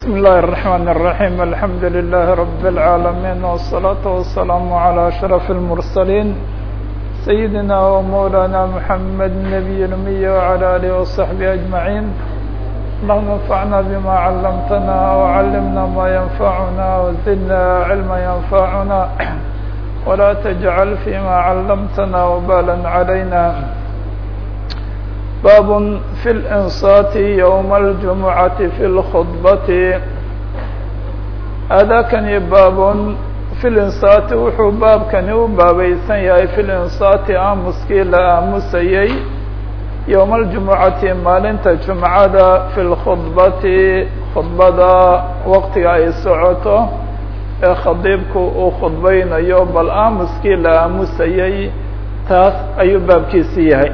بسم الله الرحمن الرحيم الحمد لله رب العالمين والصلاة والسلام على أشرف المرسلين سيدنا ومولانا محمد النبي الأمي وعلى آله وصحبه أجمعين اللهم انفعنا بما علمتنا وعلمنا ما ينفعنا وزدنا علما ينفعنا ولا تجعل فيما علمتنا وبالا علينا bab في الإنصات يوم الجمعة في الخطبة aadaakani baab في الإنصاaت wuxuu baabkani u baabaysan yahay في الإنصاaتi aamuskii la aamusayey يوم الجuمعaةi maalinta جuمcada في الkخhطبati khudbada waqtiga ay socoto ee khadiibku uu khudbaynayo bal aamuskii la aamusayey taas ayuu baabkiisi yahay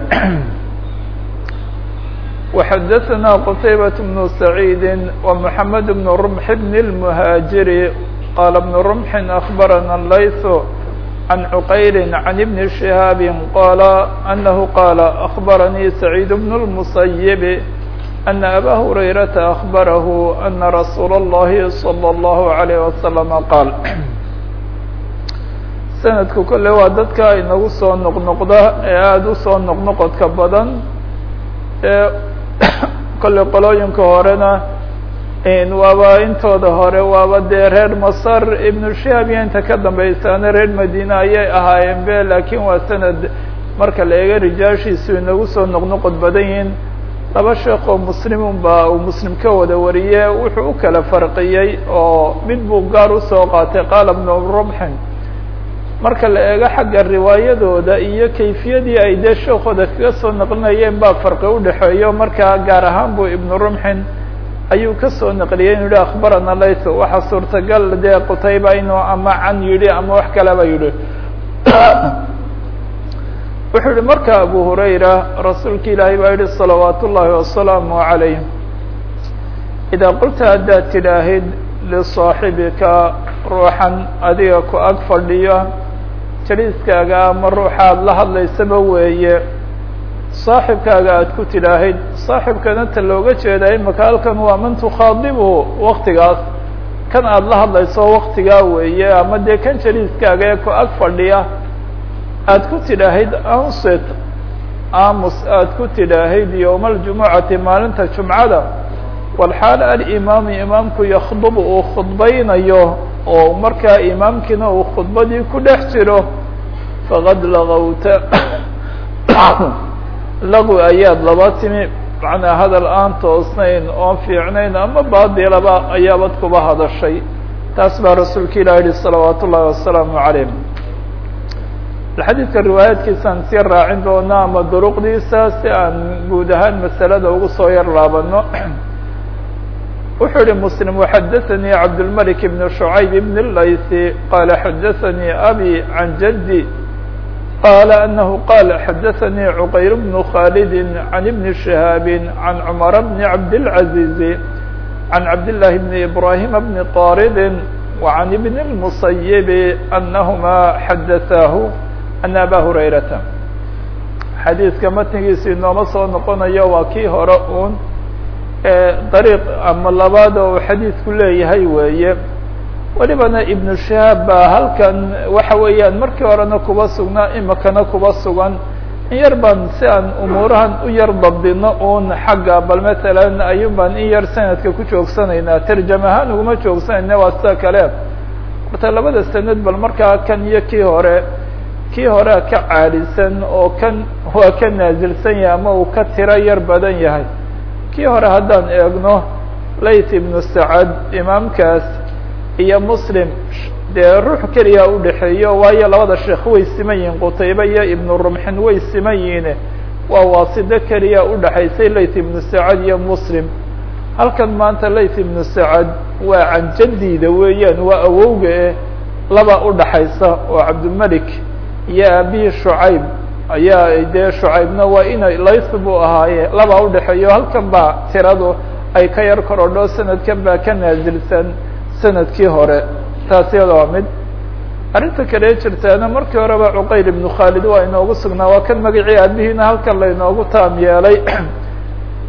وxdثnا qتيبة بن سعيد ومحمد بن رمح بن المهاجر qال بن رمح أخبرنا الليث عن عقيل عن بن شهاaب qال أنه qال أخبرني سعيد بن المسيب أن أbا هريرة أخبره أن رsuuل اللhi صلى الله عليه وسلم qاaل سندku kole waa dadka inagu soo noqnoqda ee aada usoo noqnoqodka badan kolley qolooyinka horena waaba intooda hore waaba dee reer masar ibnu shihab iyo inta ka dambaysaana reer madine ayay ahaayeen be laakiin waa sanad marka la eego rijaashiisu inagu soo noqnoqod badan yihiin laba sheekh oo muslimun ba uu muslim ka wada wariye wuxuu u kala farqiyey oo mid buu gaar usoo qaatay qaala bnu rumxin marka la eego xagga riwaayadooda iyo kayfiyadii ay dee sheekooda kaga soo naqlinayeen baa farqi udhexeeyo markaa gaar ahaan buu ibnu rumxin ayuu kasoo naqliyey inu yihi akhbarana laytho waxaa suurtagal dee qutayba inuu ama can yidhi ama wax kaleba yidhi wuxuu yihi marka abu hurayra rasuulka ilaahay baa yihi salawaat ullaahi wasalaamu calayh idaa qulta haddaad tidhaahid lisaaxibika ruuxan adiga ku ag fadhiyo jaliiskaaga ama ruuxaad la hadlaysaba weeye saaxibkaaga aad ku tidhaahid saaxibkana ta looga jeedaa imaka halkan waa man tukhaadibhu waktigaas kan aada la hadlayso waktigaa weeye ama dee kan jaliiskaaga ee ku ag fadhiya aad ku tidhaahid ansit aamus aad ku tidhaahid yowma aljumucati maalinta jumcada walxaal alimaamu imaamku yakdubu uu khudbaynayo oo markaa imaamkiina uu khudbadii ku dhex jiro faqad lagawta lagu ayaad laba timi macnaa hadal aan toosnayn oon fiicnayn ama baadilaba ayaabad kuba hadashay taas baa rasuulka ilah yihi salawaat ullahi wasalaamu calayh xadiidka riwaayaadkiisaan sii raacin doona ama duruqdiisa si aan guud ahaan masalada ugu soo yar laabano wuxuu yihi msلم وxadثnي cabdالملك بن شعyب بن الlayثي qال xadثnي أbي عن جدي qال أنه qال xadثnي عqyر بن خالد عن بن شهاaب عن cمر بن عبدالعزيز عن عبدالله بن إبراهيم بن طاrد وعن بن المصيب أنهma xadثاه أن أbا هريرة xadيiثka matnigiisi inooma soo noqonayo waa kii hore un dariiq ama labaad oo xadiidku leeyahay weeye welibana ibnu shahaab baa halkan waxa weeyaan markii horena kuba sugnaa imikana kuba sugan in yar baan si aan umuurahan u yar dabdino un xagga bal matalan ayun baan in yar sanadka ku joogsanaynaa tarjam ahaan uguma joogsanayna waa sida kale horta labada sanad bal markaa kan iyo kii hore kii horea ka caalisan oo kan waa ka naasilsan yahay ama uu ka tiro yar badan yahay kii hore haddaan eegno layt ibnu sacad imaamkaas iyo muslim dee ruux keliya udhexeeyo waayo labada sheekh way siman yihiin qutaybe iyo ibnu rumxin way siman yihiin waa waasido keliya udhexaysay layt ibnu sacad iyo muslim halkan maanta layt ibnu sacad waa canjadiida weeyaan waa awowga eh laba udhaxaysa oo cabdilmelik iyo abihi shucayb ayaa dee shucaybna waa ina layth buu ahaaye laba udhexeeyo halkan baa tiradu ay ka yar korodho sanadkan baa ka naasilsan sanadkii hore taas iyada waa mid arrinta kale jirtaana markii horeba cuqayl ibnu khaalid waa inoogu sugnaa waa kan magacii aabihiina halkan lainoogu taam yeelay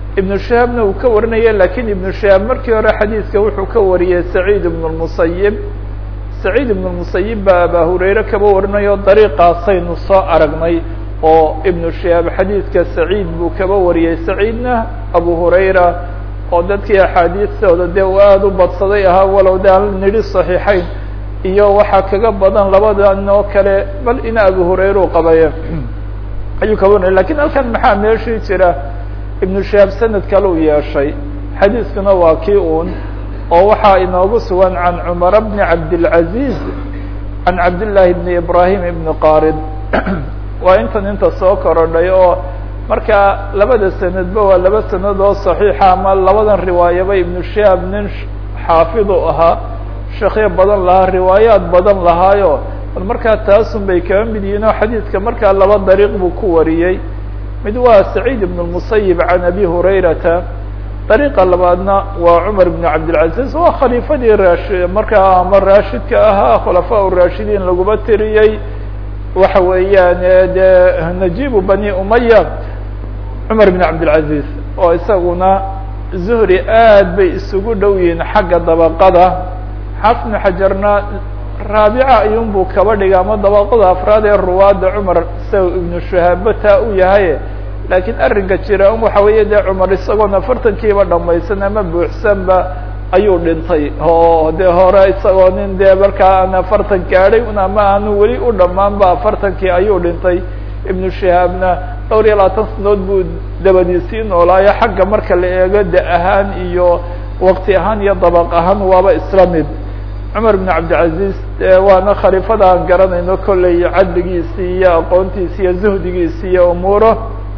ibnu shihaabna uu ka warinaya lakin ibnu shihaab markii hore xadiidka wuxuu ka wariyey saciid ibn اmusayib saciid ibn musayib baa aba hurayre kaba warinayo dariiqaasaynu soo aragnay oo ibnu shihaab xadiidka saciid buu kaba wariyey saciidna abu hurayra oo dadkii axaadiistooda dee uu aada u badsaday ahaa walow de aan nidhi صaxiixayn iyo waxaa kaga badan labadan oo kale bal ina abu hurayra u qabaye ayuu kaba warinaya lakin halkan maxaa meeshii jira ibnu shihaab sanad kale u yeeshay xadiiskuna waa kii uun oo waxaa inoogu sugan can cumara bni cabdilcaziz can cabdillaahi bni ibrahim ibni qarid waa intan inta soo korodhay oo marka labada sanadba waa laba sanad oo saxiixa ama labadan riwaayaba ibnu shihaab nin xaafid u ahaa sheekyo badan lahaa riwaayaad badan lahaayo bal markaa taasun bay kaba mid yihiin oo xadiidka markaa laba dariiq buu ku wariyey mid waa saciid ibn اmusayib can abi hurayrata dariiqa labaadna waa cumar ibn cabdilcaziz waa khaliifadii raashi markaa ama raashidka ahaa khulafaa raashidiin laguma tiriyey waxa weeyaan de najibu bani umaya cumar ibn cabdilcaziz oo isaguna zuhri aad bay isugu dhow yihiin xagga dabaqada xafnu xajarna raabica ayuun buu kaba dhigay ama dabaqada afraad ee ruwaadda cumar isaga ibnu shahaaba taa u yahay laakiin arrinka jira un waxa weeye dee cumar isagoon afartankiiba dhamaysan ama buuxsanba ayuu dhintay oo dee hore isagoo nin dee markaa aan afartan gaadhay un ama aanu weli u dhammaanba afartankii ayuu dhintay ibnu shahaabna dhowr iyo labaatan sanood buu dabadiisii noolaayo xagga marka la eego da ahaan iyo waqti ahaan iyo dabaq ahaan waaba isla mid cumar ibn cabdilcaziz waana khaliifada aan garanayno kolley cadligiisii iyo aqoontiisi iyo zuhdigiisi iyo umuuro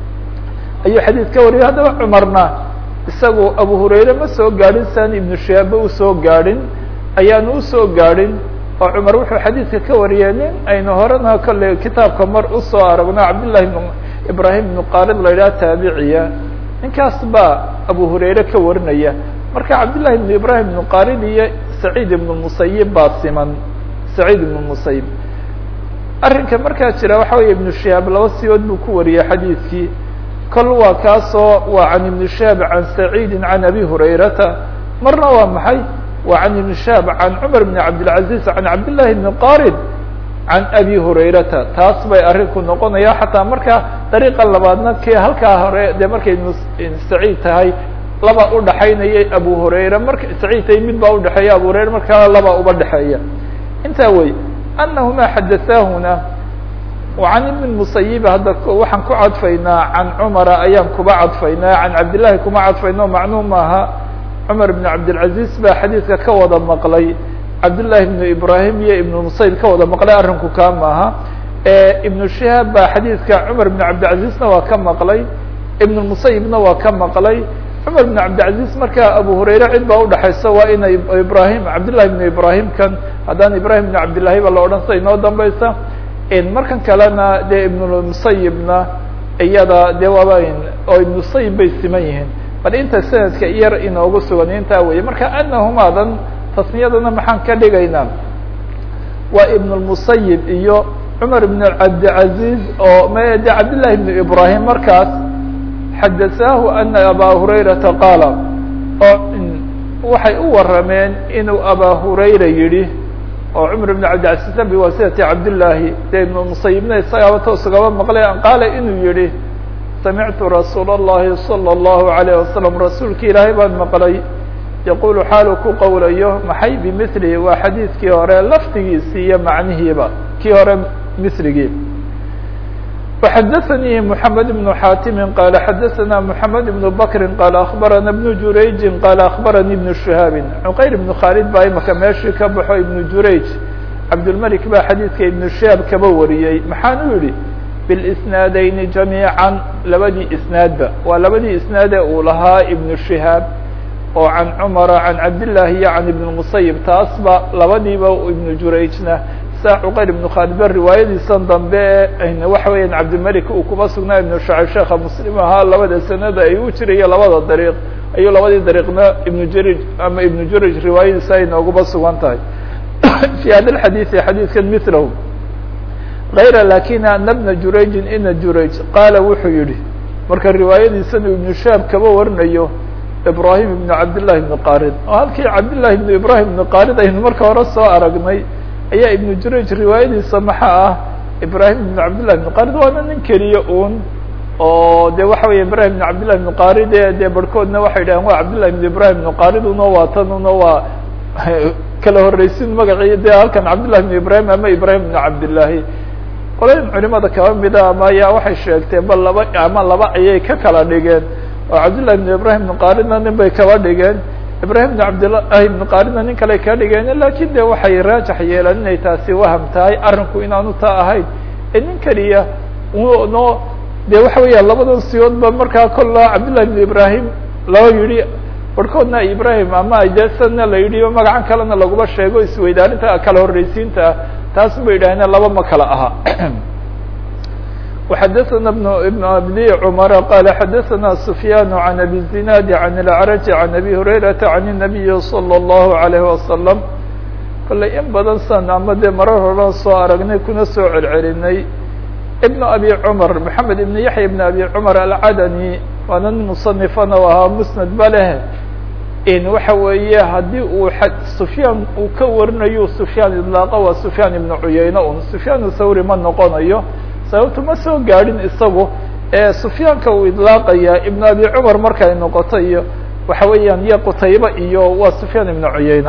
ayuu xadiid ka wariyay haddaba cumarna isagu abu hurayre ma soo gaadhin saan ibnu shihaabba usoo gaadhin ayaanu usoo gaadhin oo cumar wuxuu xadiidka ka wariyay nin aynu horena kolley kitaabka mar usoo aragno cabdillahi ibn ibrahim ibnu qaalid la yidhaha taabiciya ninkaas baa abu hurayre ka warinaya marka cabdillahi ibn ibrahim ibnu qaalid iyo saciid ibnu musayib baa siman saciid ibnu musayib arrinka markaa jira waxa weeye ibnu shihaab laba siyood buu ku wariyey xadiidkii kol waa kaasoo waa can ibni shihaab can saciidi can abi hurayrata marna waa maxay waa can ibni shihaab can cumar bni cabdilcaziz can cabdillahi bni qarid can abi hurayrata taas bay arrinku noqonaya xataa marka dariiqa labaadna kii halkaa hore dee markay saciid tahay laba udhaxaynayay abu hurayra marka saciid tahay mid baa udhexeeya abu hurayra markaa laba uba dhexeeya intaa wey anahuma xadaثaahuna can ibn musayib hadda waxaan ku cadfaynaa can cumara ayaan kuba cadfaynaa can cabdillahi kuma cadfayno macnuu maaha cumar ibn cabdilcaziz baa xadiidka ka wada maqlay cabdillahi ibnu ibrahim iyo ibnu musayib ka wada maqlay arrinku kaa maaha ibnu shihaab baa xadiidka cumar ibn cabdilcazizna waa ka maqlay ibn musayibna waa ka maqlay cumar ibn cabdilcaziz markaa abu hurayre cid baa udhexaysa waa ina ibrahim cabdillahi ibnu ibrahim kan haddaan ibrahim ibn cabdillahi ba la odhan sida inoo dambaysa markan kalena dee ibnmusayibna iyada dee waaba oo ibnusayib bay siman yihiin bal inta sanadka yar inoogu sugan intaa weye marka anahumaadan tasniyadana maxaan ka dhigaynaa waa ibnulmusayib iyo cumar ibn cabdilcaziz oo m de cabdillahi ibnu ibrahim markaas xadasaahu ana abaa hurayrata qaala oo waxay u warameen inuu abaa hurayra yidhi oo cumar ibn cabdilcaziz biwaasitati cabdillaahi dee ibnu musayibna isagaaba toos ugaba maqlay qaala inuu yihi samictu rasuula اllahi salى اllahu alayh wasalam rasuulki ilaahay baan maqlay yaqulu xaalu ku qowlayo maxay bimilihi waa xadiidkii hore laftigiisii iyo macnihiiba kii hore miligii وxadثnي محamed بن xاtimi qال xadثna محamed بن bkri qال أخbarana بن jurayji qال أخbarani بن شhihaabi cqayr بن khaalid baa imaka meeshii ka baxo iبن jurayj cabdالmلك baa xadiidka iبن shihaab kaba wariyey maxaan u yihi bاsnaadeyni جamيiعا labadii isnaadba waa labadii isnaade uu lahaa iبن شhihaab oo can cmara can cabdالlahi iyo can iبn musayib taasba labadiiba iبn jurayjna sa cuqayr ibnu khaalid ba riwaayadiisan dambe waxa weeyaan cabdilmalik uu kuma sugnaa ibnu shacib sheekha muslim ahaa labada sanada ay u jirayo labada dariiq ayuu labadii dariiqna ibnu jarij ama ibnu juraj riwaayadiisa ay nooguba sugan tahay fi hada lxadiidi xadiidkan milahu gayra lakin ana bna jurayjin ina jurayj qaala wuxuu yihi marka riwaayadiisana ibnu shaab kaba warinayo ibrahim ibnu cabdillahi ibnu qarid oo halkii cabdillahi ibnu ibrahim ibnu qarid aynu marka hore soo aragnay ayaa ibnu jurayj riwaayadiisa maxaa ah ibrahim ibnu cabdillahi ibnu qarid waana nin keliya un oo de waxa weya ibrahim ibnu cabdillahi ibnu qarid e dee barhkoodna waxay dhahen waa cabdillahi ibnu ibrahim ibnu qarid uno waa tan uno waa kala horreysin magacii de halkan cabdillahi ibnu ibrahim ama ibrahim ibnu cabdillahi qolayin culimada kaba mida ama ayaa waxay sheegteen bal laba ama laba ayay ka kala dhigeen oo cabdillahi ibnu ibrahim ibnu qaridna nin bay kaba dhigeen ibrahim ibnu cabdillahi ibnu qaridna nin kale ka dhigeen lakin de waxay raajax yeelaan inay taasi waham tahay arrinku inaanu taa ahayn ee nin keliya no de waxa weya labadan siyoodba markaa kolla cabdillahi ibnu ibrahim loo yihi barhkoodna ibrahim ama jasana la yidhi magacan kalena laguma sheego isweydaarinta kala horreysiinta taas ba yidhahdeen laba ma kala aha وxadثna بن بن abdi cmر qال xadثna سfyاn عن أbي الزناad عن الأعرج عن أbي هurayرaةa عن النبي صلى الله عليه وسلم kollay in badan san ama dee marar horan soo aragnay kuna soo celcelinay بن أbي cmر محamed iبn yaحya بن أbي cmر alcadnي waana nin mصنifana ahaa msند ba leh in waxa weeye haddii uu سfyaan uu ka warinayo سfyaan iطlaaqa waa سfyaan iبn cuyayne un سfyaan thawri ma noqonayo sababtu ma soo gaadhin isagu ee sufyaanka uu idlaaqaya ibn abi cumar markay noqoto iyo waxa weeyaan iyo qutayba iyo waa sufyaan ibn cuyayna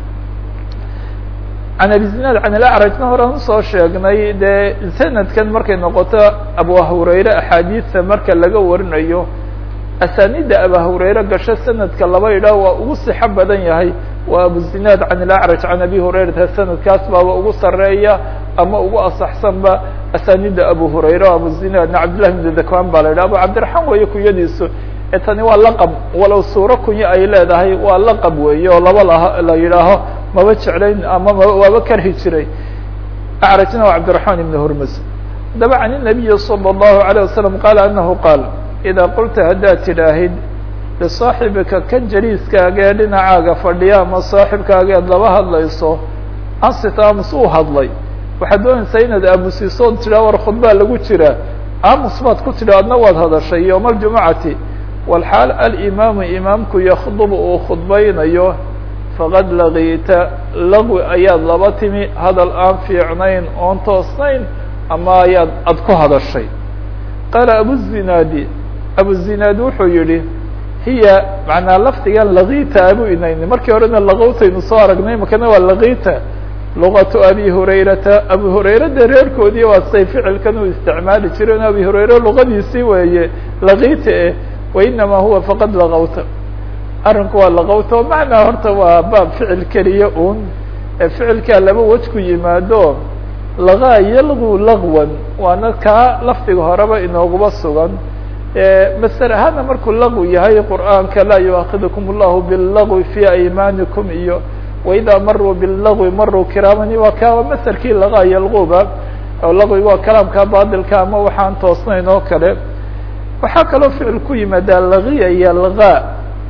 can abi zinaad can ilacrajna horan usoo sheegnay dee sanadkan markay noqoto abu hurayre axaadiista marka laga warinayo asaanida aba hurayre gasho sanadka laba idhaa waa ugu sixo badan yahay waa abu zinaad can ilacraj can abi hurayrata sanadkaas baaba ugu sareeya ama ugu asaxsanba asaanida abu hurayre abu zinaadna cabdillahi bn dakwan baa la yidhah abu cabdiraxmaan weeye kunyadiisu ee tani waa laqab walow suuro kunyo ay leedahay waa laqab weeye oo laba la la yidhaaho maba jeclayn ama ma waaba karhi jiray acrajna waa cabdiraxmaan ibn hurmus haddaba can inabiyi salى اllahu عalيه wasalam qaala anahu qaal idaa qulta haddaad tidhaahid lisaaxibika kan jaliiskaaga ee dhinacaaga fadhiya ama saaxibkaaga eed laba hadlayso ansit aamus uu hadlay waxaad doonaysaa inaad aamusiiso od tidhaa war khudbaa lagu jiraa aamus baad ku tidhi adna waad hadashay yowma aljumucati walxaal alimaamu imaamku yakdubu uu khudbaynayo faqad laqiita lagwi ayaad laba timi hadal aan fiicnayn oon toosnayn ama ayaad ad ku hadashay qaala abuzinaadi abuzinaadi wuxuu yihi hiya macnaa lafdigan laqiita abu inayni markii horena laqowtaynu soo aragnay makana waa laqiita luqatu abi hurayrata abu hurayra dee reerkoodii waa say ficilkan uu isticmaali jireen abi hurayre luqadiisii weeye laqiita eh wainama huwa faqad laqawta arrinku waa laqawta o macnaa horta waa baab ficil keliya un ee ficilkaa laba wej ku yimaado laqaa yalgu laqwan waana kaa lafdiga horeba inooguba sugan maser ahaana markuu laqw yahay qur'aanka laa yuaakidukum allahu billagwi fi aymaanikum iyo waidaa maruu billagwi maruu kiraamani waa kaa maserkii laqaa yalquba oo laqwiga waa kalaamka baadilka ama waxaan toosnayn oo kale waxaa kaloo ficil ku yimaadaa laqiya iyo laqaa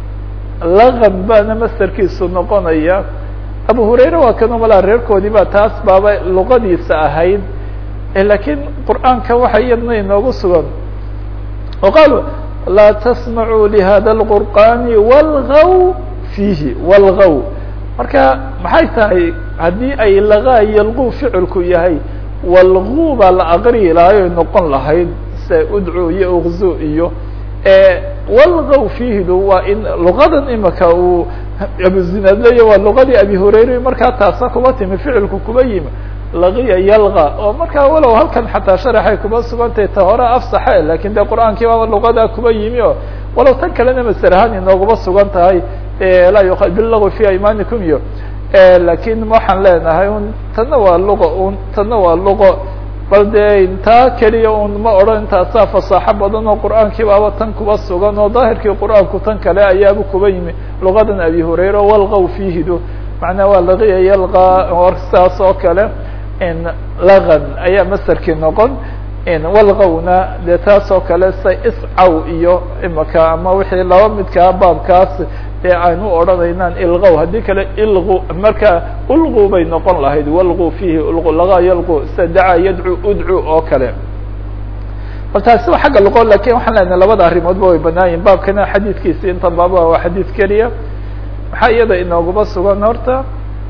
laqan baana maserkiisu noqonaya abu hurayre waa kanoo malaa reerkoodii ba taas baaba luqadiisa ahayd lakiin qur'aanka waxa iyadna inoogu sugan o qaalu laa tasmacuu lihada اlqur'ani walgaw fiihi walgaw marka maxay tahay haddii ay laqaa yalqu ficilku yahay walgu baa la aqriyi lahay oy noqon lahayd se udcu iyo ukzu iyo walgaw fiihidu waa in luqadan imika uu abuzinaad leya waa luqadii abi hurayre markaa taasa kuba timi ficilku kuba yimi laqiya yalqa oo markaa walow halkan xataa sharaxay kuba sugantahay ta hore afsaxe lakin de qur'aankii baaba luqadaa kuba yimi o walow tan kalena maser ahaan inooguma sugan tahay laa yuqa bilagwi fi aymanikum iyo lakin waxaan leenahay un tanna waa luqa un tanna waa luqo bal dee intaa keliya un ma odhan intaasaa fasaaxo badan oo qur'aankii baaba tan kuba sugan oo daahirkii qur'aanku tan kale ayaaba kuba yimi luqadan abi hurayre walqaw fiihidu macnaa waa laqiya yalqa saas oo kale laqan ayaa maserkii noqon walqawna dee taas oo kale sa iscaw iyo imaka ama wixii laba midkaa baabkaas ee aan u odhanaynaan ilqow haddii kale ilqu marka ulqu bay noqon lahayd walqu fiihi ulqu laga yalqu sida dacaa yadcu udcu oo kale bal taasi waa xagga luqo lakin waxaan leenahay labada arrimoodba way banaan yihin baabkana xadiidkiisi inta baaba waa xadiid keliya maxaa iyada inooguma sugan horta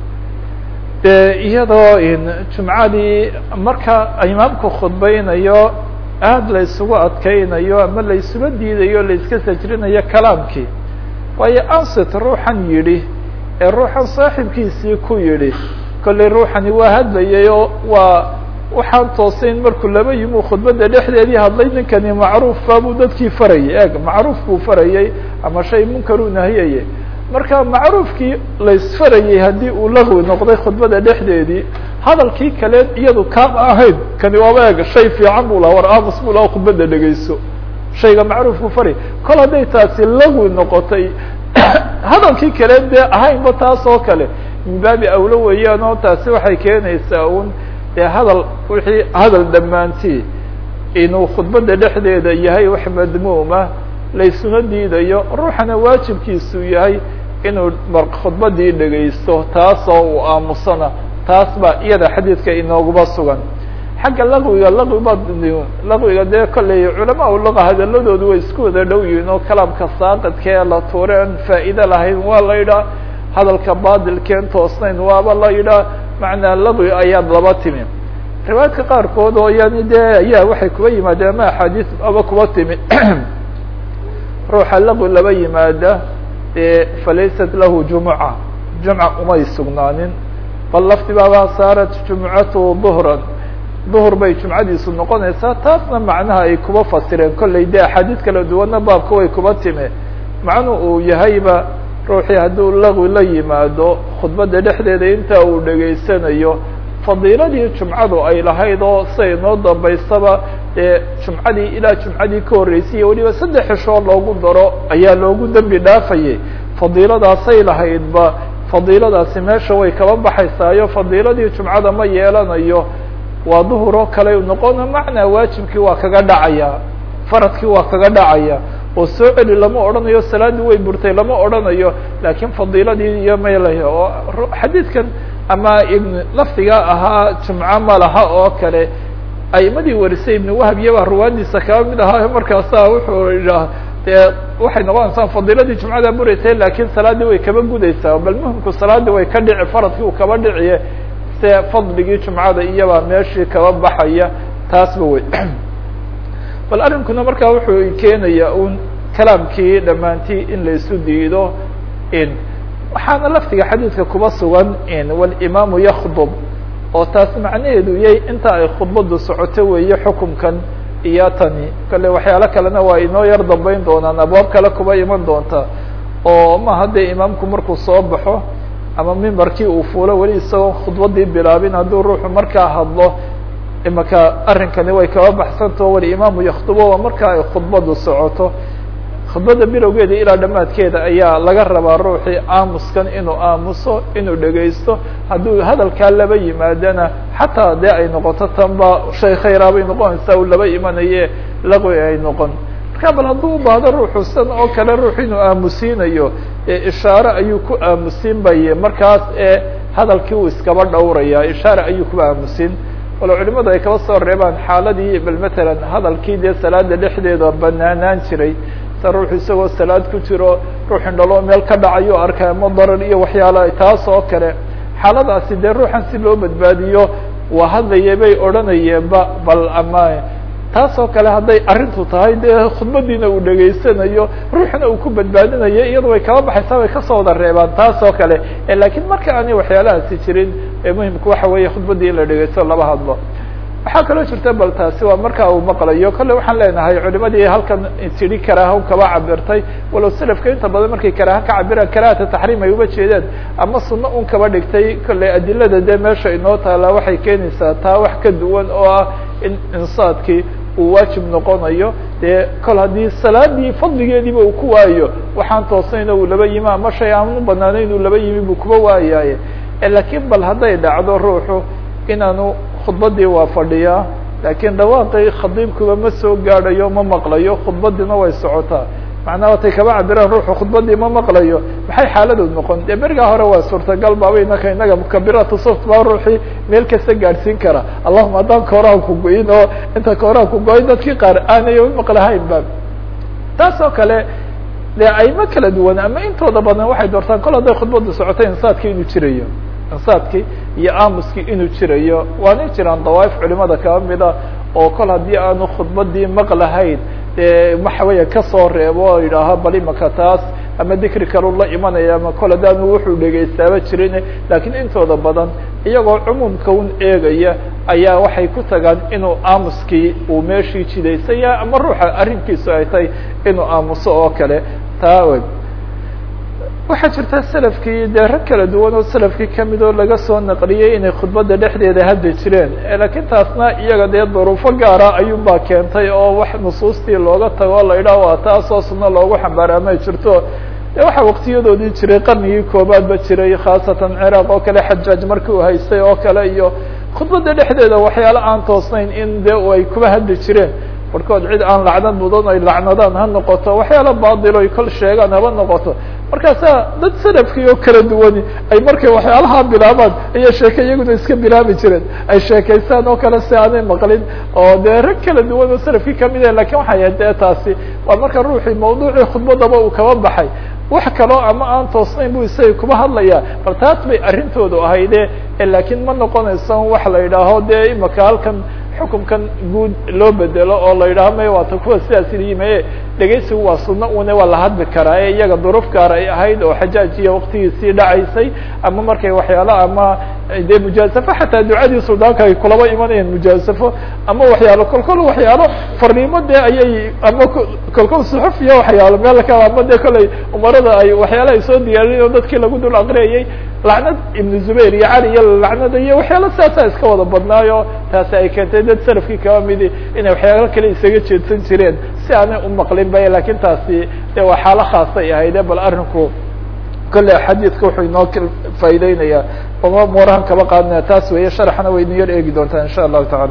de iyadoo jumcadii marka imaamku khudbeynayo aada la isugu adkeynayo ama la isuga diidayo la iska sajrinayo kalaamkii waayo ansit ruuxan yidhi ee ruuxan saaxibkiisii ku yidhi kollay ruuxani waa hadlayay oo waa waxaan toosayn markuu laba yimuu khudbadda dhexdeedii hadlay ninkani macruufba buu dadkii farayay eeg macruuf buu farayay ama shay munkaruu nahiyayay marka macruufkii laysfarayay haddii uu lagwi noqday khudbada dhexdeedii hadalkii kale iyadu kaama ahayn kani waaba eeg shay fiican bu laha war aamus bu laha khudbadda dhegeyso shayga macruufku faray kol hadday taasi lagwi noqotay hadalkii kale dee ahaynba taas oo kale min baabi awlo weeyaan oo taasi waxay keenaysaa un dee hadal wixii hadal dhammaantii inuu khudbadda dhexdeeda yahay wax madmuuma laysuna diidayo ruuxana waajibkiisu yahay inuu khudbadii dhegaysto taasoo uu aamusana taas baa iyada xadiidka inooguma sugan xagga laqwiga laqwiba laqwiga dee kolley culamaa u laqa hadaladoodu way isku wada dhow yihiin oo kalaamka saaqidkee la tuure aan faa'iide lahayn waa la yidhaah hadalka baadilkeen toosnayn waaba la yidhaah macnaa laqwi ayaad laba timi riwaayadka qaarkood oo yani dee ayaa waxay kuba yimaadeen ama axaadiis aba kuba timi ruuxa laqwi laba yimaada dee falaysat lahu jumuca jumca umay sugnaanin bal lafti baaba saarat jumucatu duhran duhur bay jumcadiisu noqonaysaa taasna macnaha ay kuba fasireen kollay dee axaadiis kala duwanna baabka way kuba time macnu uu yahayba ruuxii hadduu laqwi la yimaado khudbadda dhexdeeda inta uu dhegaysanayo fadiiladii jumcadu ay lahayd oo siday noo dambaysaba dee jumcadii ilaa jumcadii ka horreysay iyo weliba saddex xishoo loogu daro ayaa loogu dembi dhaafayay fadiiladaasay lahaydba fadiiladaasi meesha way kaba baxaysaayo fadiiladii jumcada ma yeelanayo waa duhur oo kale noqona macnaa waajibkii waa kaga dhacaya faradkii waa kaga dhacaya oo soo celi lama odhanayo salaaddii way burtay lama odhanayo laakiin fadiiladii iyo maylay oo xadiidkan ama ibn lafdiga ahaa jumco malaha oo kale aimadii warisay ibn wahab iyaba ruwaadiisa kaba mid ahaa markaasa wuxuu idhaah dee waxay noqonaysaa fadiiladii jumcada buraysay laakiin salaaddii way kaba gudaysaa bal muhimku salaaddii way ka dhici faradkii uu kaba dhiciye se fadligii jumcada iyabaa meeshii kaba baxaya taasba wey bal arrinkuna markaa wuxuu keenaya un kalaamkii dhammaantii in la isu diido in waxaana laftiga xadiidka kuba sugan in walimaamu yakdub oo taas macnaheedu yahay inta ay khudbadu socoto weeye xukumkan iyo tani kale waxyaalo kalena waa inoo yar dambeyn doonaan abwaab kale kuba iman doonta oo ma haddee imaamku markuu soo baxo ama mimbarkii uu fuulo weli isagoo khudbadii bilaabin hadduu ruuxu markaa hadlo imaka arrinkani way kaba baxsantao walimaamu yakdubo waa markaa ay khudbadu socoto khudbadda bilowgeeda ilaa dhammaadkeeda ayaa laga rabaa ruuxii aamuskan inuu aamuso inuu dhegaysto hadduu hadalkaa laba yimaadana xataa dee ay noqoto tanba shay khayraa bay noqonaysaa uu laba imanaye laqwi ay noqon marka bal hadduu u baahdo ruuxu san oo kale ruux inuu aamusiinayo ishaare ayuu ku aamusin baye markaas ee hadalkii uu iskaba dhowraya ishaare ayuu kuba aamusin walo culimadu ay kaba soo reebaan xaaladii bal matalan hadalkii dee salaada dhexdeeda banaanaan jiray sa ruuxu isagoo salaad ku jiro ruux indhaloo meel ka dhacayo arkay ama darar iyo waxyaala taas oo kale xaaladaasi dee ruuxan si loo badbaadiyo waa hadlaye bay odhanayeenba bal ama taas oo kale hadday arrintu tahay dee khudbadiina uu dhegaysanayo ruuxna uu ku badbaadinayo iyada way kaba baxaysaa way kasoo wada reebaan taas oo kale lakiin marka aanay waxyaalahaasi jirin muhimku waxa weeye khudbadii in la dhegaysto laba hadlo waxaa kaloo jirta bal taasi waa marka uu maqlayo kolle waxaan leenahay culimadii halkan tidhi karaaha kaba cabirtay walow selafka inta badan markay karaaha ka cabiraan karahata taxriim ay uga jeedeen ama sunno un kaba dhigtay kolley adilada dee meesha inoo taala waxay keenaysaa taa wax ka duwan oo ah in insaadkii uu waajib noqonayo dee kol haddii salaadii fadligeediiba uu ku waayo waxaan toosnayna uu laba yimi ama shay aan u banaanayn uu laba yimi buu kuba waayaye lakiin bal hadday dhacdo ruuxu inaanu khudbadii waa fadhiyaa laakiin dhawaaqii khadiibkuba ma soo gaadhayo ma maqlayo khudbadiina way socotaa macnaha watay kaba cabiraan ruuxu khudbadii ma maqlayo maxay xaaladood noqon dee berigaa hore waa suurtagal baaba inaka inaga mukabiratu soft baa ruuxii meel kasta gaadhsiin kara allahuma haddaan kooraan ku goyin oo inta kooraan ku goyin dadkii qaar aanay maqlahayn ba taas oo kale dee ayma kala duwan ama intooda badan waxay doortaan kol hadday khudbadu socotay insaadkii inuu jirayo insaadkii iyo aamuskii inuu jirayo waana jiraan dawaaif culimada kaba mida oo kol haddii aanu khudbadii maqlahayn dee waxa weya kasoo reebo oo yidhaaho bal imaka taas ama dikri kalu la imanaya ama kol haddaanu wuxuu dhegaystaaba jirin lakiin intooda badan iyagoo cumuumka un eegaya ayaa waxay ku tagaan inuu aamuskii uu meeshii jidaysaya ama ruuxa arrinkiisu ay tahay inuu aamuso oo kale taa w waxaa jirta selafkii dee rag kala duwan oo selafkii kamid oo laga soo naqliyey inay khudbadda dhexdeeda hadli jireen lakiin taasna iyaga dee duruufo gaara ayuunbaa keentay oo wax nusuustii looga tago o la yidhaah waa taasoo sunno loogu xambaara may jirto de waxaa waktiyadoodii jiray qarnigii koobaadba jiray khaasatan ciraaq oo kale xajaaj markii uu haystay oo kale iyo khudbadda dhexdeeda waxyaalo aan toosnayn in de ay kuba hadli jireen barkood cid aan lacnad mudan ay lacnadaan ha noqoto waxyaalo baadilo ay kol sheegaan haba noqoto markaasaa dad salafkii oo kala duwani ay markay waxyaalaha bilaabaan iyo sheeke iyaguna iska bilaabi jireen ay sheekaystaan oo kale si aanay maqlin oo dee rag kala duwan oo salafkii kamid ah lakin waxay ahayd dee taasi waa marka ruuxii mawduucii khudbadaba uu kaba baxay wax kaloo ama aan toosnayn bu isaga kuba hadlaya bal taas bay arrintoodu ahayde lakiin ma noqonayso wax la yidhaaho dee imaka halkan xukunkan guud loo bedelo oo la yidhaho may waata kuwa sidaas yime dhegaysigu waa sunno une waa la hadli karaa ee iyaga duruuf gaar ay ahayd oo xajaajiya waktigiisii dhacaysay ama markay waxyaalo ama dee mujaasafo xataa ducadii suldaanka ay kulaba imanayeen mujaasafo ama waxyaalo kolkol waxyaalo farniimo dee ayay ama kolkol suxufiya waxyaalo meel kale ama dee kolley umarada ay waxyaala ay soo diyaariyen oo dadkii lagu dul aqriyayay lacnad ibnu zubayr iyo cali iyo lacnada iyo waxyaalo saasaa iska wada badnaayo taasi ay keentay dad salafkii kaba midi inay waxyaalo kale isaga jeedsan jireen si aanay umaqlin ba lakin taasi de waa xaalo khaasay ahayde bal arrinku kolle xadiidka wuxuu inoo faa'ideynaya oma muurahan kaba qaadinaya taas weeye sharxana way niyar eegi doontaa insha allahu tacaala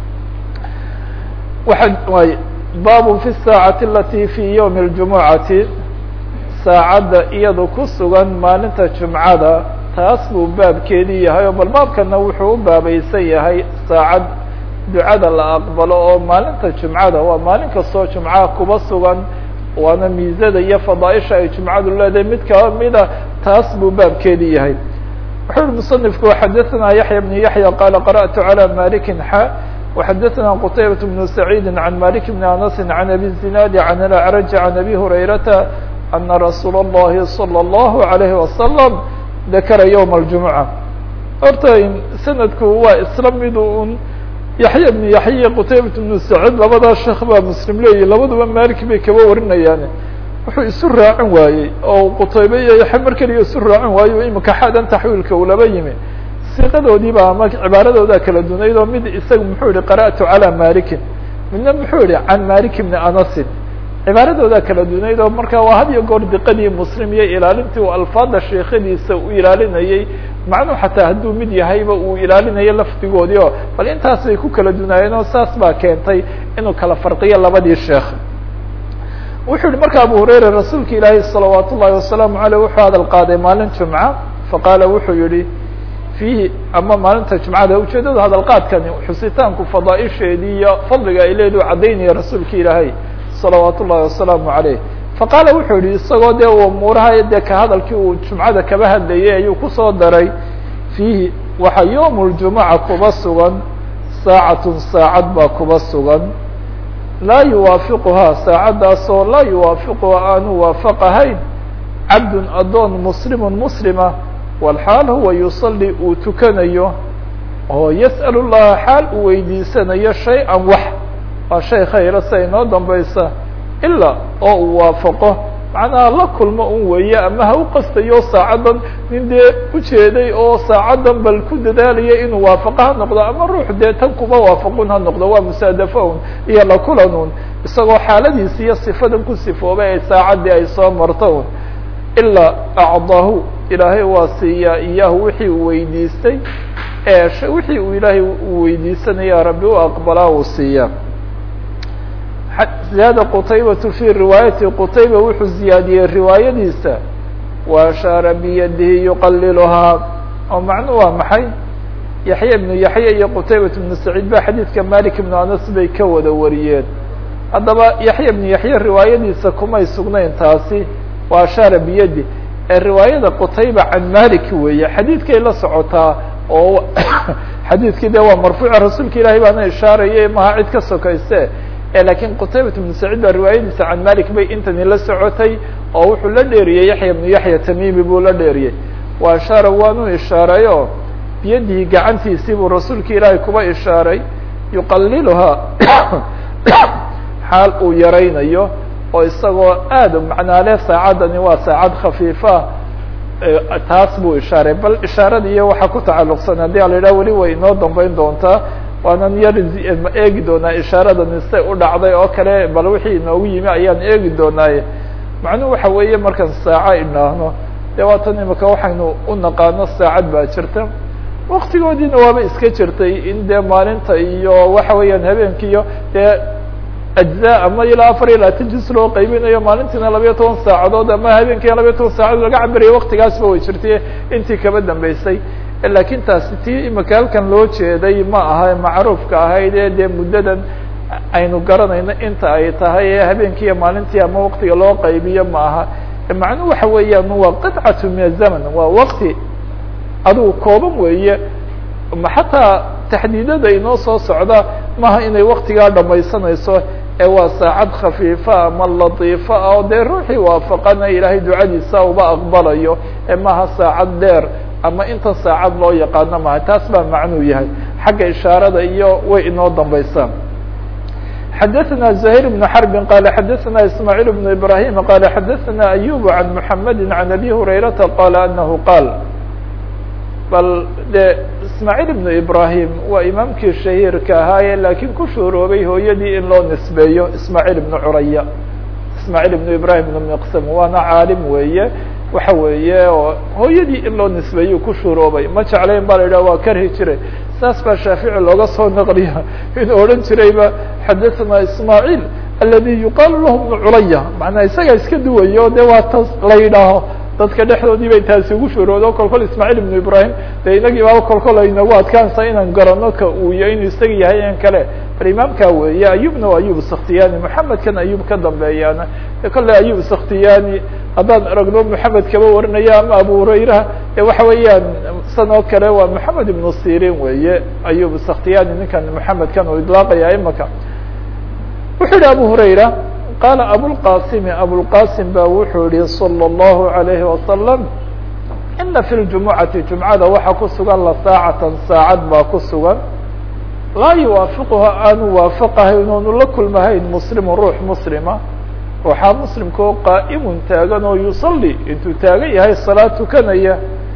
waa way bab fi الsaacati alati fi ywmi اljumucati saacadda iyadu ku sugan maalinta jumcada taas buu baabkeedii yahay oo bal baabkana wuxuu u baabaysan yahay saacad ducada la aqbalo oo maalinta jumcada waa maalin kastoo jumcaha kuba sugan waana miisada iyo fadaaisha ay jumcadu leedahay mid kaba mida taas buu baabkeedii yahay wuxuu uhi musanifku xadaثna yaحya بn yaحya qala qarأtu عalى maliki xa وxadaثna qtaybaة بن سacيidi عan malik بn aنasi عan abi الزinaadi عan اlأcraj عan abi hurayrata ana rasuul الlahi slى الlahu عalayه wasalam dakara ywم الجumuعة horta sanadku waa isla mid un yaxya bn yaxya qutaybat bnu saciid labadaa sheekh baa muslim leeyihi labaduba malik bay kaba warinayaan wuxuu isu raacin waayey oo qutaybe iyo yaxya mar keliya isu raacin waaye imika xadan taxwiilka uu laba yimi siiqadoodiiba ama cibaaradooda kala dunayd oo mid isaga muxuu yihi qara'tu calى malikin midna muxuu yihi can malik bni anasin cibaaradooda kala dunayd oo marka waa had iyo goor diqadii muslim iyo ilaalintii uu alfaada sheekhadiisa u ilaalinayey macnuu xataa hadduu mid yahayba uu ilaalinayo lafdigoodii oo bal intaas bay ku kala dunaayeen oo saas baa keentay inuu kala farqiyo labadii sheekh wuxuu yihi marka abu hurayra rasuulka ilaahi salawaat ullahi wasalaamu aleyh wuxuu hadal qaaday maalin jumca faqaala wuxuu yihi fiihi ama maalinta jumcada ujeedada hadal qaadkani xusitaanku fadaaisheedii iyo fadliga ay leedu caddaynaya rasuulka ilaahay salawaat ullahi wasalaamu aleyh faqaala wuxuu yihi isagoo dee uu umuuraha dee ka hadalkii uu jumcada kaba hadlayay ayuu kusoo daray fiihi waxaa yowm ljumuca kuba sugan saacatun saacad baa kuba sugan laa yuwaafiquhaa saacaddaasoo laa yuwaafiquha aanu waafaqahayn cabdun adoon muslimun muslima walxaal huwa yusalli uu tukanayo oo yas'al llaha xaal uu weydiisanayo shay-an wax waa shay khayra sia inoo dambaysa ilaa oo uu waafaqo macnaha la kulmo un weeye ama ha u qastayo saacaddan nin dee ujeeday oo saacaddan bal ku dadaalaya inuu waafaqo ha noqdo ama ruux dee tan kuma waafaqun ha noqdo waa musaadafo un iyo la kulan un isagoo xaaladiisi iyo sifadan ku sifoobay ay saacaddii ay soo marto un ilaa acdaahu ilaahay waa siiyaa iyaahu wixii uu weydiistay ee wixii uu ilaahay uu weydiisanaya rabbi u aqbalaa uu siiyaa ziyaada qutaybatu fi riwaayati qutayba wuxuu ziyaadiyey riwaayadiisa wa ashaara biyadihi yuqaliluhaa oo macnu waa maxay yaxya ibnu yaxya iyo qutaybat ibnu saciid ba xadiidka malik ibnu anas bay ka wada wariyeen haddaba yaxya ibnu yaxya riwaayadiisa kumay sugnayn taasi wa ashaara biyadi ee riwaayada qutayba can malik weeye xadiidkay la socotaa oo xadiidkii de waa marfuuca rasuulka ilahay baana ishaaraya maha cid ka sokayse lakiin qutaybat ibnu saciid baa riwaayadiisa can malik bay intani la socotay oo wuxuu la dheeriyey yaxya ibnu yaxya tamimi buu la dheeriyey wa ashaara waanu ishaareyo biyadihi gacantiisii buu rasuulka ilaahay kuba ishaaray yuqaliluhaa xaal uu yaraynayo oo isagoo aada macnaale saacadani waa saacad khafiifa taas buu ishaaray bal ishaarada iyo waxaa ku tacalluqsan haddii a la yidhaha weli way inoo dambeyn doontaa waanan yar eegi doonaa ishaaradani say u dhacday oo kale bal wixii inoogu yimi ayaan eegi doonaaye macnuhu waxa weeye markaan saaco idhaahno dee waatan imika waxaynu u naqaano saacad baa jirta waktigoodiina waaba iska jirtay in dee maalinta iyo waxa weeyaan habeenki iyo dee ajza ama ilaa afar iyo labaatan jis loo qaybinayo maalintiina labayo toban saacadood ama habeenkiina labayo toban saacadood laga cabirayo waktigaasba way jirtay intii kaba dambeysay lakiin taasi tii imika halkan loo jeeday ma aha macruufka ahayd ee dee muddadan aynu garanayno inta ay tahay ee habeenkiiyo maalintii ama waktiga loo qaybiyo ma aha macnuhu waxa weeyaan waa qidcatu min azaman waa wakti adigu kooban weeye xataa taxdiidada inoo soo socda maha inay waktigaa dhamaysanayso ee waa saacad khafiifa ama latiifa ah oo dee ruuxii waafaqana ilaahay ducadiisa uba aqbalayo ee maha saacad dheer ama inta saacad loo yaqaano maha taas baa macnuu yahay xagga ishaarada iyo way inoo dambaysaa xadaثna زahيr بن xرb qال xadaثna ismاعيل بن ibrahيm qال xadaثna أyub عan mحamedi عan abi هurayرaةa qال anahu qaal bal de ismاعيل بن ibrahim waa imaamkii shahiirka ahaaye lakiin ku shuuroobay hooyadii in loo nisbeeyo ismاعيل بن curaya ismاعيل بن ibrahim بن mqsm waana caalim weeye waxa weeye oo hooyadii in loo nisbeeyo ku shuuroobay ma jeclayn ba la yidhah waa karhi jiray saas baa shaafici looga soo naqliya inuu odhan jirayba xadaثna ismاعيل aladi yuqaalu lahu بن culaya manaa isagaa iska duwayo de waa tas la yidhaaho dadka dhexdoodii bay taasi ugu shuuroodo kol kol ismاعيل بن ibrahim de inagii baaba kol kol aynagu adkaansa inaan garano ka uu ya inuu isaga yahay in kale bal imaamka weeye ayubna waa ayub sakhtiyani moxamedkan ayub ka dambeeyaana kolle ayub sakhtiyani haddaan aragno moxamed kaba warinaya ama abu hurayra e waxa weeyaan san oo kale waa moxamed ibnu sirin weeye ayub sakhtiyani ninkan moxamedkan uu idlaaqaya imaka wuxuu yihi abu hurayra qaala abulqasimi abulqasim ba wuxuu yihi salى الlahu عalayhi wasalam ina fi ljumucati jumcada waxaa ku sugan la saacatan saacad baa ku sugan laa yuwaafiquha aanu waafaqahayn oonu la kulmahayn muslimu ruux muslima ruuxaa muslimka oo qaa'imun taagan oo yusalli intuu taagan yahay salaad tukanaya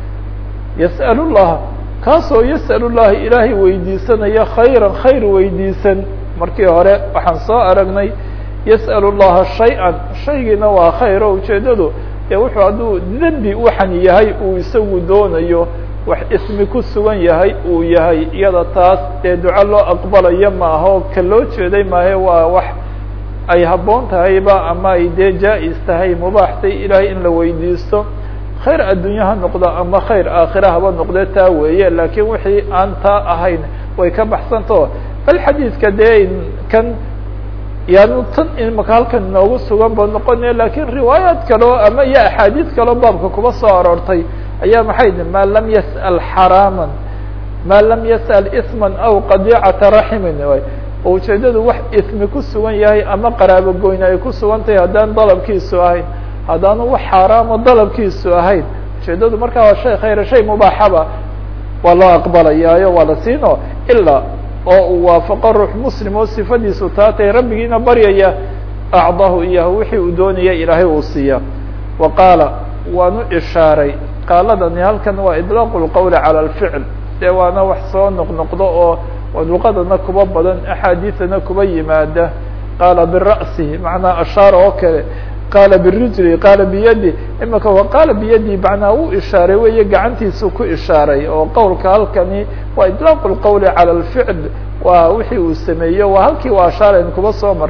yas'al llaha kaasoo yas'al llaha ilaahay weydiisanaya khayran khayr weydiisan markii hore waxaan soo aragnay yas'al llaha shay-an shaygiina waa khayr oo ujeedadu ee wuxuu hadduu dembi waxan yahay uu isagu doonayo wax ismi ku sugan yahay uu yahay iyada taas dee duco loo aqbalayo ma aha oo ka loo jeeday maahe waa wax ay habboon tahayba ama ay dee jaa-is tahay mubaaxtay ilaahay in la weydiisto khayr addunya ha noqdo ama khayr aakhira haba noqde taa weeye laakiin wixii aan taa ahayn way ka baxsantao bal xadiidka dee kan yaanu tan imaka halkan inoogu sugan ba noqonaya lakiin riwaayaat kaleo ama iyo axaadiid kaleo baabka kuba soo aroortay ayaa maxay di ma lam yas'al xaraama ma lam yas'al isman aw qadicata raximin oo ujeedadu wax ismi ku sugan yahay ama qaraabo goyne ay ku sugan tahay haddaan dalabkiisu ahayn haddaanu wax xaaraamo dalabkiisu ahayn ujeedadu markaa waa shay khayra shay mubaaxaba waa loo aqbalayaayo waa la siino ilaa oo uu waafaqo ruux muslim oo sifadiisu taa tahay rabbigiina baryaya acdahu iyahu wixii uu doonaya ilaahay uu siiya wa qaala waanu ishaaray qaaladani halkan waa idlaaqu lqowli cala alficl dee waana wax soo noqnoqdo oo luqadana kuba badan axaadiidana kuba yimaada qaala bira'sihi macnaa ashaara oo kale qaala birijli qaala biyadi imika wa qaala biyadi macnaa uu ishaaray weeye gacantiisu ku ishaaray oo qowlka halkani waa idlaaqu lqowli cala alficl waa wixii uu sameeyo waa halkii u ashaarayn kuba soo mar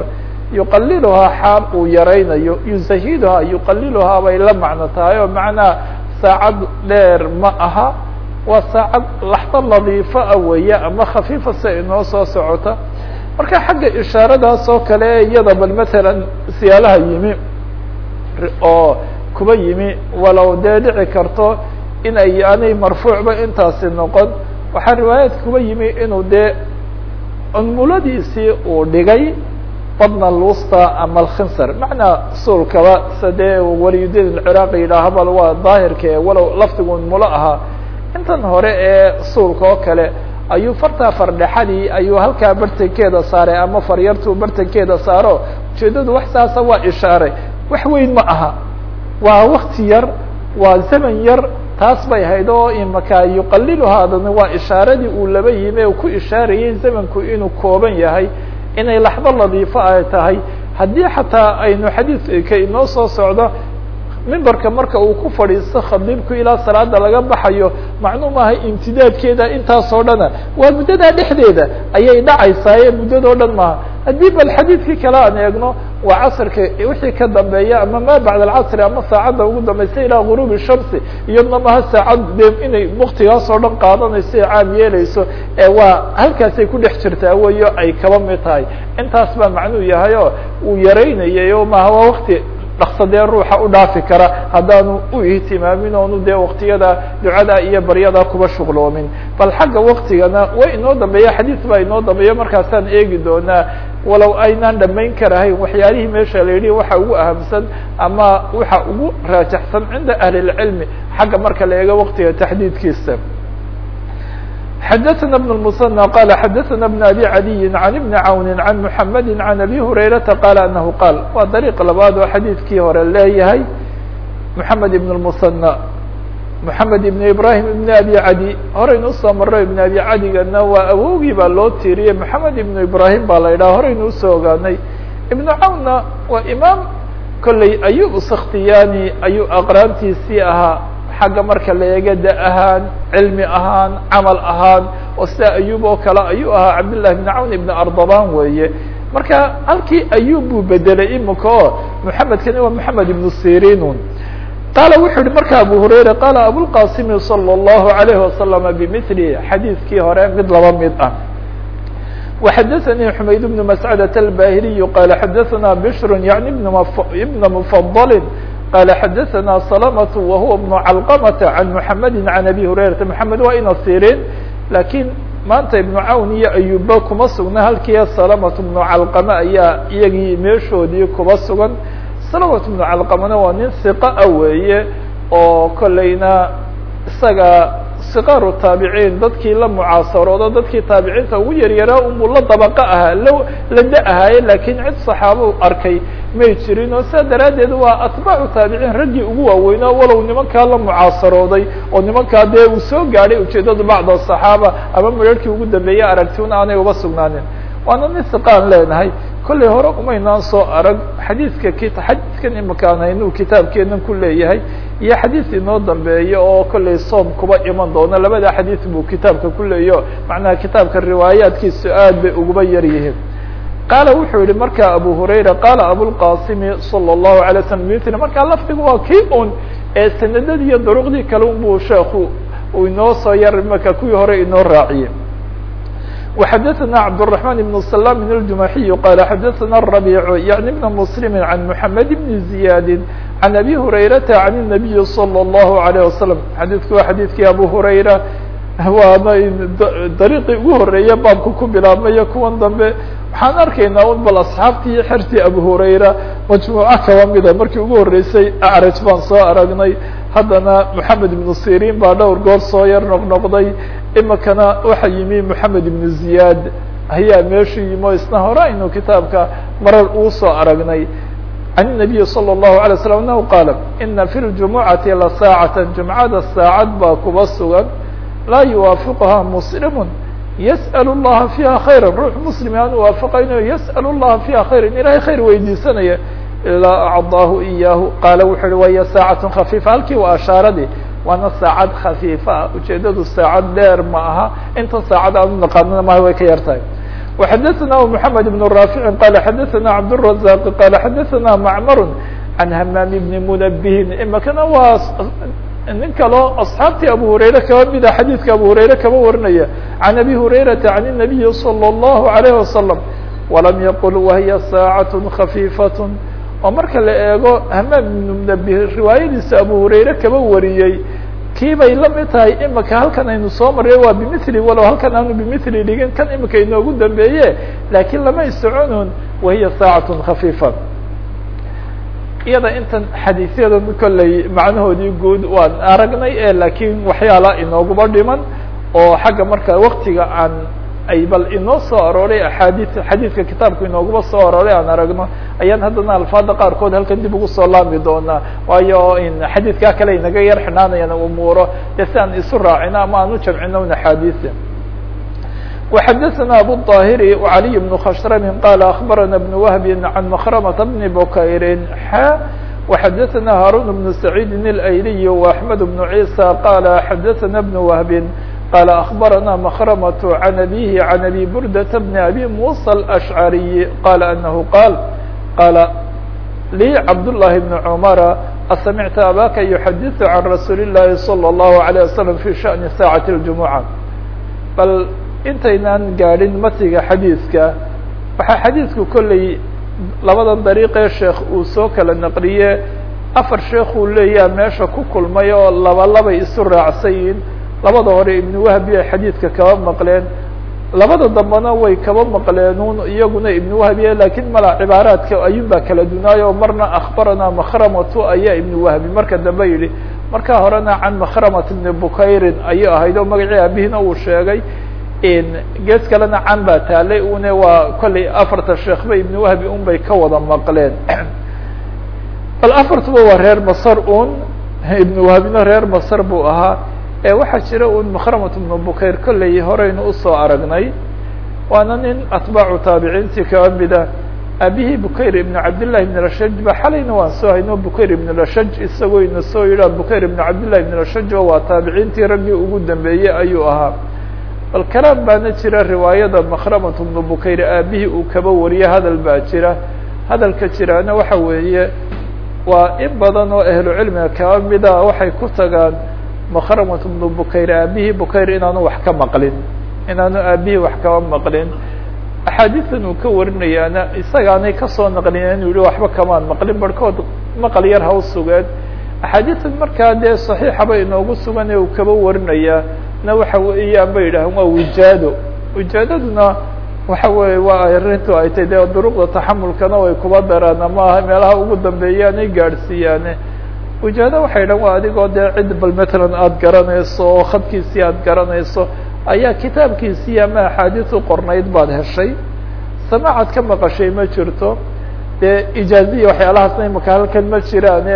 yuqaliluhaa xaal uu yaraynayo yuzahiduhaa yuqaliluhaa bay la macno tahay oo macnaa saacad dheer ma aha waa saacad laxdo nadiifo ah weeye ama khafiifa se inoo soo socota marka xagga ishaaradaas oo kale iyada bal matalan siyaalaha yimi oo kuba yimi walow dee dhici karto in ay aanay marfuucba intaasi noqon waxaa riwaayaad kuba yimi inuu dee unmuladiisii uu dhigay badna lusta ama alkhinsar macnaa suulkaba se dee waliyudiin alciraaqi yidhaaha bal waa daahirka ee walow lafdigu unmulo ahaa intan hore ee suulka oo kale ayuu fartaa fardhexadii ayuu halkaa bartankeeda saaray ama faryartuu bartankeeda saaro ujeedadu wax saasa waa ishaaray wax weyn ma aha waa wakti yar waa zaman yar taas bay hayd oo imaka yuqaliluhaadana waa ishaaradii uu laba yimi u ku ishaarayay zamanku inuu kooban yahay inay laxdo nadiifo ay tahay haddii xataa aynu xadiidka inoo soo socdo mimbarka marka uu ku fadhiisto khadiibku ilaa salaada laga baxayo macnuu maaha imtidaadkeeda intaasoo dhana waa muddadaa dhexdeeda ayay dhacaysaa ee muddadoo dhan maaha haddii bal xadiidkii kale aan eegno waa casrka wixii ka dambeeya ama ma bacd alcasri ama saacadda ugu dambaysa ilaa guruubi shamsi iyadna maha saacad de inay waktigaasoo dhan qaadanayso ee caam yeeleyso ee waa halkaasay ku dhex jirtaa weyo ay kaba mid tahay intaas baa macnuu yahay oo uu yaraynayay o maha waa wakti dhaksadee ruuxa u dhaafi kara haddaanu u ihtimaamin oonu dee waktiyada ducada iyo baryada kuba shuqloomin bal xagga waktigana way inoo dambeeya xadiis baa inoo dambeeya markaasaan eegi doonaa walow aynaan dhamayn karahayn waxyaalihii meesha la yidhi waxa ugu ahamsan ama waxa ugu raajaxsan cinda ahli اlcilmi xagga marka la eego waktiga taxdiidkiisa xdثna بن المثنى qال xdثna بن أbي عadي عن بن عawn عن محمد عن أbي هريرةa qال أنه qاal waa dريق labaad oo xadيidkii hore leeyahay محamed بن المثنى محamed بن إبراهيم بن أbي عadي horaynu usoo maro iبن أbي cadigana waa awogii baa loo tiiriyey محamed بن إبراهيم baa la yidhaha horaynu usoo ogaanay iبن cawnna waa imaam kolley ayub skhtiyani ayuu aqraantiisii ahaa xagga marka la eega da ahaan cilmi ahaan camal ahaan oo sida ayub oo kale ayuu ahaa cabdالlahi بn cawn ibn ardaban weeye marka halkii ayub buu bedelay imika oo mحamedkani waa mحamed ibn sirinun qaala wuxuu yihi marka abu hurayra qaala abulqasimi salى الlahu عalayه wasalam bmili xadiidkii hore mid laba mid ah وxadثnي حmayd بن مسcدة الbahiliي qال xadثna bشhr yaعni بn mfضل qال xadثna سلمة وهuوa بن علqمة عن محمد عن أbي هريرةa محamed waa ina sirin lakiin maanta iبن cawn iyo ayuba kuma sugna halkii سلمة بن علqمة ayaa iyagii meeshoodii kuba sugan سلمة بن علqمna waa nin ثiqة a weeye oo kolayna isaga siqaaru taabiciin dadkii la mucaasaroodo dadkii taabiciinta ugu yaryaraa unbuu la dabaqo ahaa la la da ahaaye lakiin cid saxaabo arkay may jirin oo sidaa daraaddeed waa atbaacu taabiciin raggii ugu waaweynaa walow nimankaa la mucaasarooday oo nimankaa dee uu soo gaadhay ujeedadu bacda saxaaba ama mararkii ugu dambeeyey aragtiun aanay uba sugnaanin waana nin siqaan leenahay kollay hore umaynaan soo arag xadiidka k xadiidkan imakaan haynuu kitaabkeenan ku leeyahay iyo xadiis inoo dambeeya oo kollay soom kuba iman doono labada xadiis buu kitaabka ku leeyaho macnaha kitaabka riwaayaadkiisu aad bay uguba yar yihiin qaala wuxuu yihi marka abu hurayra qaala abulqasimi salى الlahu alay slam mitl markaa lafdigu waa kii un ee sanadadii iyo duruqdii kale un buu sheeku uu inoo soo yar marka kuwii hore inoo raaciyey وxadثna cبدالرحمن بن سلام الجمaحي qال xadثna الربيع يعني بن مسلم عن محمد بن زياد عن أbي هريرة عن النبي صلى الله عليه وسلم xadيثku waa xadيثkii أbو هريرة waana dariiqii ugu horeeya baabka ku bilaabmayo kuwan dambe waxaan arkaynaa un bal asxaabtii iyo xertii abu hurayra majmuuco kaba mida markii ugu horreysay acraj baan soo aragnay haddana moxamed ibnu sirin baa dhowr goor soo yar noqnoqday imikana waxa yimi moxamed ibnu ziyaad ayaa meeshu yimi o isna hore aynu kitaabka marar uu soo aragnay can الnabiyi salى الlahu alay slam anahu qaala ina fi ljumucati la saacata jumcada saacad baa kuba sugan laa yuwaafiquha muslimu yasأl الlaha fiiha khayra ruux muslim aan uwaafaqaynayo yasأl الlaha fiiha khayra ilahay khayr weydiisanaya ilaa acdaahu iyaahu qaala wuxu uhi waya saacaة khafiifa halkii waa ashaaradii waana saacad khafiifa ah ujeedadu saacad dheer ma aha inta saacad aan unaqaanana maha way ka yar tahay وxadثna محamed بن rاafiع qال xadثna cabdالرaزاq qال xadثna mcmr عan hmam بn mنbhin imakana waa nin kaloo أصxaabtii abu hurayre kaba mida xadiidka abu hurayre kaba warinaya عan abi hurayraةa عan النabiyi slى الlه عalيه وasلم وlam yqل wahiy saacaة خaفيifaة oo marka la eego hamaam ibn mنbه riwaayadiisa abu hurayre kaba wariyey kii bay la mid tahay imika halkan aynu soo marya waa bimili walow halkan aanu bimili dhigin kan imika inoogu dambeeye laakiin lama isoconun wahiya saacaة khafiifa iyada intan xadiisyada kolley macnahoodii guud waan aragnay e laakiin waxyaala inooguba dhiman oo xagga marka waktiga aan ay bal inoo soo arooray axaadii xadiidka kitaabka inooguba soo arooray aan aragno ayaan haddana alfaada qaarkood halkan dib ugu soo laami doonaa waayo xadiidkaa kale inaga yar xinaanayaan umuuro dee si aan isu raacino ama aan u jamcino un axaadiisa وxadثna abu الطاhiri وعaliي بن khshrm qال أخbarana بن وهb عan مkrمة بن بkayr xا وxadثna hاrون بن سعيid الأyliي وأحمد بن عيسى qال xadثna بن وهb qال أخbarana مkrمة عن أbيه عن أbي bردة بن أbي موسى الأشعري qال أنه qاl qال lي cبداللhi بن عمر أسمعت abاka يحadiث عن رasuuل اللahi صلى الله عليه وسلم في شhأن ساعة الجمعة bal intaynaan gaadhin matiga xadiidka waxaa xadiidku kolley labadan dariiqee sheekh uu soo kala naqliye afar sheekuu leeyaha meesha ku kulmay oo laba labay isu raacsayiin labada hore ibnu wahbi ay xadiidka kaba maqleen labada dambena way kaba maqleenun iyaguna ibnu wahbiye lakiin mala cibaaraadka ayuun baa kala dunaayo marna akhbarana makhramatu ayaa ibnu wahbi marka dambe yidhi marka horena can makhramat ibni bukayrin ayay ahayd oo magacii aabihina uu sheegay gees kalena can baa taalay une waa kolley afarta sheekhba ibn wahbi un bay ka wada maqleen bal afartuba waa reer masar un ibn wahbina reer masar buu ahaa waxaa jira un makhramat ibnu bukayr kolley horeynu usoo aragnay waana nin atbaacu taabiciintii kaba mida aabihii bukayr ibn cabdillahi ibn rashaj ba xalayna waan soo hayno bukayr ibn rashaj isagoo ina soo yidhaa bukayr ibn cabdillahi ibn rashaj waa taabiciintii raggii ugu dambeeyey ayuu ahaa bal kalaam baana jira riwaayada makhramat ibnu bukayr aabihii uu kaba wariye hadal baa jira hadalka jiraana waxa weeye waa in badan oo ahlu cilmiga kaba mida waxay ku tagaan makhramat ibnu bukayr aabihii bukayr inaanu wax ka maqlin inaanu aabihii wax kaba maqlin axaadiistan uu ka warinayaana isagaanay kasoo naqlin inuu yihi waxba kamaan maqlin barhkood maqal yar haw sugeed axaadiistan markaa dee saxiixaba inoogu sugan ee uu kaba warinayaa na waxa weeyaan bay yidhaaheen waa wijaado wijaadaduna waxa weeye waa arrintu ay tay dee duruqda taxamulkana way kuba daraan ama meelaha ugu dambeeyaanay gaadhsiiyaane wijaado waxay dhahan waa adigoo dee cid bal matalan aada garanayso oo khadkiisii aada garanayso ayaa kitaabkiisii ama axaadiis u qornayd baad heshay samaacad ka maqashay ma jirto dee ijaaziya waxyaalahaasna imaka halkan ma jiraane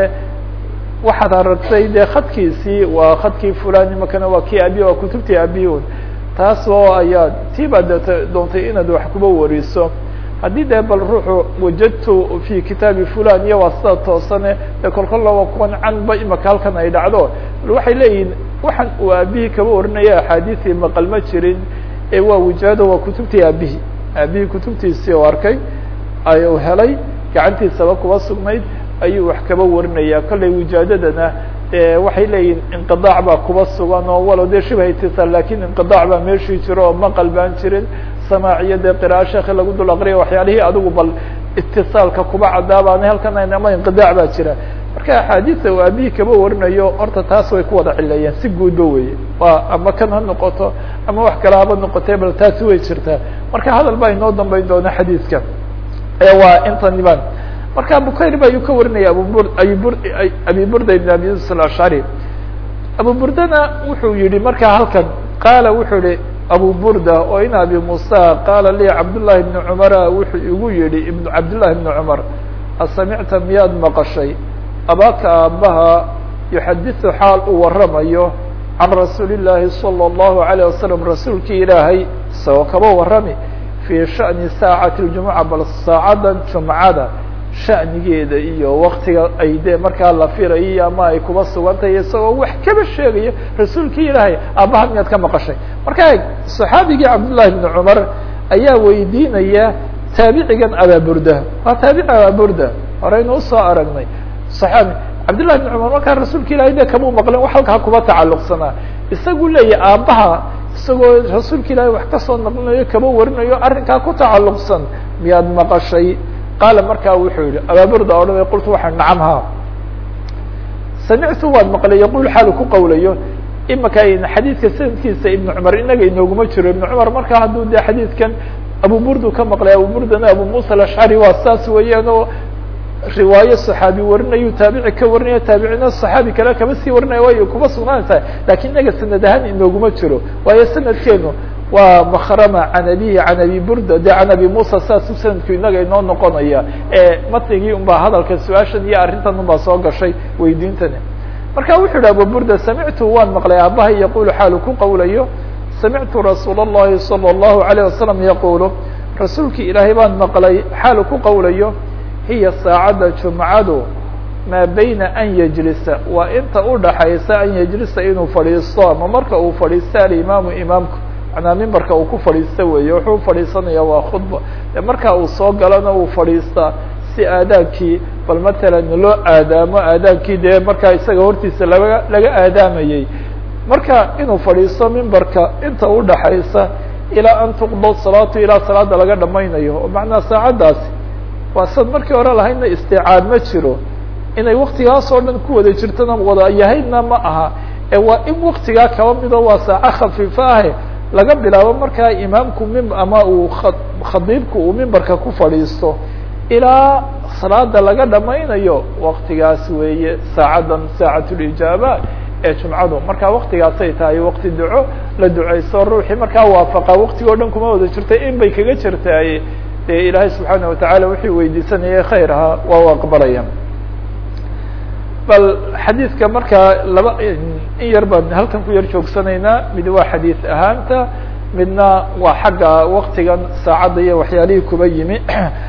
waxaad aragtay dee khadkiisii waa khadkii fulan imakana waa kii abi waa kutubtii abiun taas oo ayaa tii baad det doontay inaad wax kuba wariso haddii dee bal ruuxu wajadtu fi kitaabi fulan iyo waa sida toosane dee kolkolla waa kuwan canba imaka halkan ay dhacdo bal waxay leeyihin waxaan uu aabihii kaba warinaya axaadiisii maqal ma jirin ee waa wijaado waa kutubtii aabihii aabihii kutubtiisii oo arkay ayuu helay gacantiisaba kuba sugnayd ayuu wax kaba warinaya kollay wijaadadana waxay leeyihin inqiطaac baa kuba sugan oo walow dee shibha itisaal lakin inqiطaac baa meeshii jiro oo maqal baan jirin samaac iyo dee qira'a sheekhi lagu dul aqriya waxyaalihii adigu bal itisaalka kuba cadaabaana halkan ama inqiطaac baa jira marka axaadiisa uu aabihii kaba warinayo horta taas way ku wada cileeyeen si guudba weye waa ama kan ha noqoto ama wax kale haba noqotee bal taasi way jirtaa marka hadal baa inoo dambeyn doona xadiidka waa intan baan marka bukayr ba ayuu ka warinaya abubur abibur abi burda ibn abi yusuf alashcari abu burdana wuxuu yihi marka halkan qaala wuxuu yihi abu burda oo in abi musa qaala li cabdullahi ibni cumara wuxuu igu yihi ibn cabdillahi ibni cumar asamicta miyaad maqashay abaaka aabaha yuxadiثu xaal uu waramayo can rasuuli الlahi salى الlahu عalيه wasalam rasuulkii ilaahay isagoo kaba warami fii shaأni saacati اljumuca bal saacadan jumcada shanigeeda iyo waktiga ay dee markaa la firayo ama ay kuba sugantahay isagoo wax kaba sheegaya rasuulkii ilaahay aabaha miyaad ka maqashay marka eg صaxaabigii cabdullahi bni cumar ayaa weydiinaya taabicigan abaaburda waa taabici abaaburda horeynu usoo aragnay saxaabi cabdillahi bn cumar markaa rasuulka ilahay de kamuu maqlin wax halkaa kuba tacalluqsanaa isagu leeyahy aabbaha isagoo rasuulka ilaahay wax kasoo naqlinayo kaba warinayo arrinkaa ku tacalluqsan miyaad maqashay qaala markaa wuxuu yihi abaaburda odhanay qultu waxaa nacam ha samictu waan maqlay yaqul xaalu ku qawlayo imaka xadiidka sanadkiisa ibnu cumar inaga inooguma jiro ibnu cumar markaa hadduu de xadiidkan abu burdu ka maqlay abu burdana abu musa alashcari waa saas weeyaan oo riwaayo saxaabi warinayu taabici ka warinaya taabicina saxaabi kale kama sii warinaya way kuma sugnaantahay lakin inaga sanad ahaan inooguma jiro waayo sanadkeenu waa makrama can abihi can abi burda de can abi musa saasu sanadku inaga inoo noqonaya matnigii un baa hadalka su-aashan iyo arrintan un baa soo gashay weydiintani marka wuxuu yihi abu burda samictu waan maqlay aabahay yaqulu xaalu ku qawlayo samictu rasuul الlahi salى الlahu عalيه wasalam yaqulu rasuulki ilaahay baan maqlay xaalu ku qawlayo hiya saacadda jumcadu maa bayna an yajlisa waa inta udhaxaysa an yajlisa inuu fadhiisto ama marka uu fadhiista alimaamu imaamku manaa mimbarka uu ku fadhiista weeye wuxuu fadhiisanaya waa khudba de marka uu soo galana uu fadhiistaa si aadaabkii bal matalan loo aadaamo aadaabkii dee markaa isaga hortiisa laga laga aadaamayey marka inuu fadhiisto mimbarka inta udhaxaysa ilaa an tuqdo salaatu ilaa salaada laga dhamaynayo oo macnaa saacaddaasi waa sad markii hore lahaydna isticaad ma jiro inay waktigaas oo dhan ku wada jirtona wada yahaydna ma aha ee waa in waktigaa kaba mido waa saaco khafiifo ahe laga bilaabo markaa imaamku mim ama uu khadiibku uu mimbarka ku fadhiisto ilaa salaada laga dhamaynayo waktigaas weeye saacaddan saacatulijaaba ee jumcadu markaa waktigaasay tahay wakti duco la duceyso ruuxii markaa waafaqa waktiga o dhan kuma wada jirtay in bay kaga jirtaay dee ilaahay subxaana watacaala wixii weydiisanayay khayr ahaa waa u aqbalaya bal xadiidka markaa laba in yar baan halkan ku yar joogsanaynaa mid waa xadiid ahaanta midna waa xagga waktigan saacadda iyo waxyaalihii kuba yimi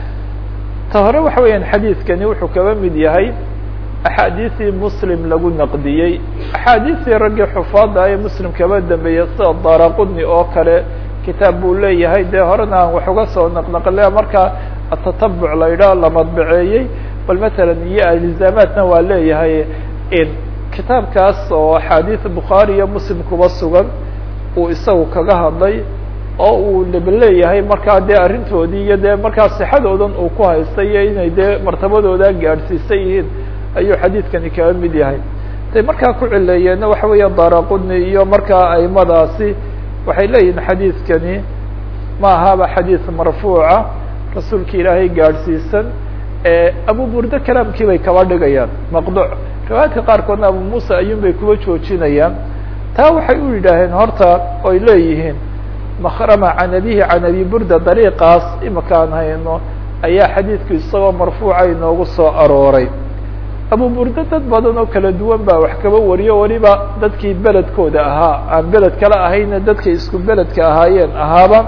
ta hore waxa weeyaan xadiidkani wuxuu kaba mid yahay axaadiisii muslim lagu naqdiyey axaadiistii raggii xufaada ee muslim kaba dambeeyey sida daraqudni oo kale kitaab buu leeyahay dee horena aan wax uga soo naqnaqle markaa atatabuc la yidhaah la madbaceeyey bal matalan iyo alizaamaadna waa leeyahay in kitaabkaas oo axaadiis bukhaari iyo muslim kuba sugan uu isagu kaga hadlay oo uu leba leeyahay markaa dee arrintoodii iyo dee markaa sixadoodan uu ku haystay iyo inay dee martabadooda gaadhsiisan yihiin ayuu xadiidkani kaga mid yahay tay markaa ku cileeyeenna waxa weeya daraqudni iyo markaa aimadaasi waxay leeyihin xadiidkani ma ahaba xadiid marfuuca rasuulka ilaahay gaadhsiisan abu burda kalaamkii bay kaba dhigayaan maqduc riwaayadka qaarkoodna abu muusa ayuun bay kuba joojinayaan taa waxay u yidhaaheen horta oy leeyihiin makrama can abihi can abi burda dariiqaas imaka aan hayno ayaa xadiidku isagoo marfuuca inoogu soo arooray abu burda dad badan oo kala duwan baa wax kaba wariyo weliba dadkii beledkooda ahaa aan beled kale ahayna dadkay isku beledka ahaayeen ahaaba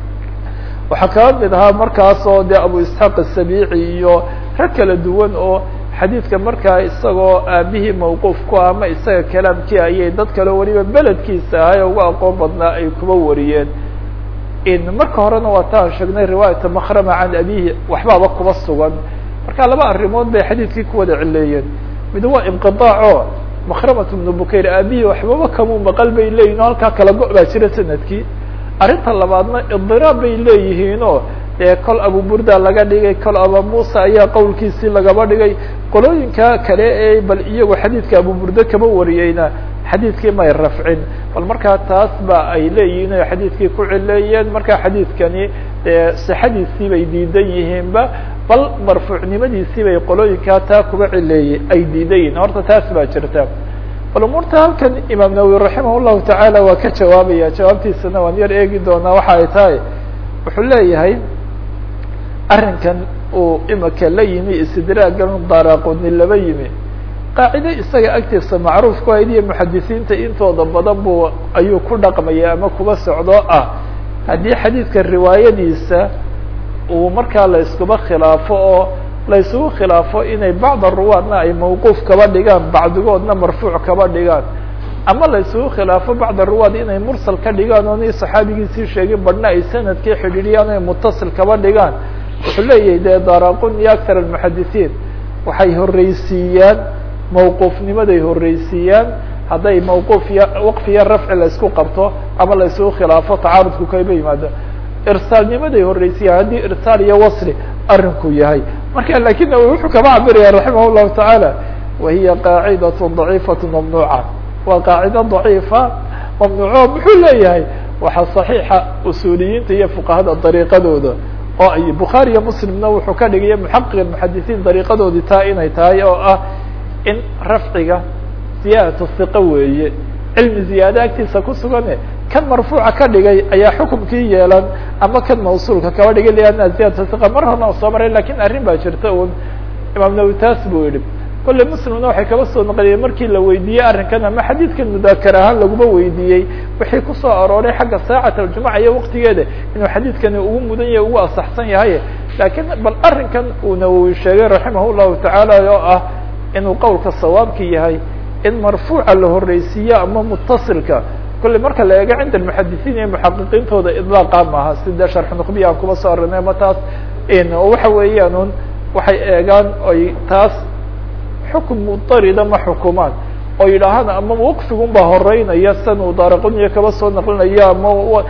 waxaa kaba mid ahaa markaas oo dee abu isxaaq asabiici iyo rag kala duwan oo xadiidka markaa isagoo aabihii mawquuf ku ah ama isaga kalaamkii ayay dad kale weliba beledkiisa ahay oo uga aqoon badnaa ay kuba wariyeen in marka horena waa taan sheegnay riwaayata makrama can abihi waxbaaba kuba sugan marka laba arrimood bay xadiidkii ku wada cileeyeen mid waa inqiطaaco makramat bnu bukayr aabihii waxbaba kamuu maqal bay leeyihin o halkaa kala go- baa jira sanadkii arrinta labaadna idiraab bay leeyihiinoo dee kol abu burda laga dhigay kol aba musa ayaa qowlkiisii lagaba dhigay qolooyinka kale ee bal iyagu xadiidka abu burda kaba wariyeyna xadiidkii may rafcin bal markaa taas ba ay leeyihiin o xadiidkii ku cileeyeen marka xadiidkani dee sixadiisii bay diidan yihiinba bal marfuucnimadiisii bay qolooyinkaa taa kuba cileeyey ay diidan yihiin horta taas baa jirta bal umuurta halkan imaam nawowi raximah llahu tacaala waa ka jawaabaya jawaabtiisana waan yar eegi doonaa waxa ay tahay wuxuu leeyahay arrinkan uu imika la yimi istidraagan daraquni laba yimi qaacide isaga agtiisa macruuf ku hayd iyo muxadisiinta intooda badan buu ayuu ku dhaqmaya ama kuba socdoo ah haddii xadiidka riwaayadiisa uu markaa la iskuba khilaafo oo la isugu khilaafo inay bacda ruwaadna ay mawquuf kaba dhigaan bacdigoodna marfuuc kaba dhigaan ama la isugu khilaafo bacda ruwaad inay mursal ka dhigaan oonay saxaabigiisii sheegin badhna ay sanadkii xidhiidhiyaan ay mutasil kaba dhigaan wuxuu leeyahay dee daraqun iyo aktar almuxadisiin waxay horreysiiyaan mawquufnimaday horreysiiyaan hadday mawquuf iyo waqfiya rafci la isku qabto ama la isugu khilaafo tacaarudku kayba yimaado irsaalnimaday horreysiiyaan haddii irsaal iyo wasli arrinku yahay marka lakin wuxuu kaba cabiraya raximah llahu tacaala wahiya qaacidat daciifat mamnuuca waa qaacido daciifa mamnuuco muxuu leeyahay waxaa صaxiixa usuuliyiinta iyo fuqahada dariiqadooda oo ay bukhaari iyo muslimna wuxuu ka dhigaya muxaqiq muxadisiin dariiqadoodii taa inay tahay oo ah in rafciga ziyaadatu hiqa weeye cilmi ziyaado agtiisa ku sugane kan marfuuca ka dhigay ayaa xukumkii yeelan ama kan mawsuulka kaba dhigay lianna ziyadatu hiqa mar horna soo maray lakin arrin baa jirta un imaam nawi taas buu yihi kolley muslimna waxay kaba soo naqliyeen markii la weydiiyey arrinkan ama xadiidkan mudaakar ahaan laguma weydiiyey wixii kusoo arooray xagga saacat aljumuca iyo waqtigeeda inuu xadiidkani ugu mudan yahay ugu asaxsan yahay lakiin bal arrinkan uu nawowi sheegay raximah llahu tacaala oo ah inuu qowlka sawaabki yahay in marfuuca la horreysiiyo ama mutasilka kolley marka la eego cinda almuxadisiin iyo muxaqiqiintooda idlaaqa maaha sida sharx nuqbiya aan kuba soo arinay ama taas waxa weeyaan un waxay eegaan oy taas xukm mudarida ma xukumaan oo yidhaahaan ama waqfigun baa horeynaya san uu daaraquniya kaba soo naqlinaya ama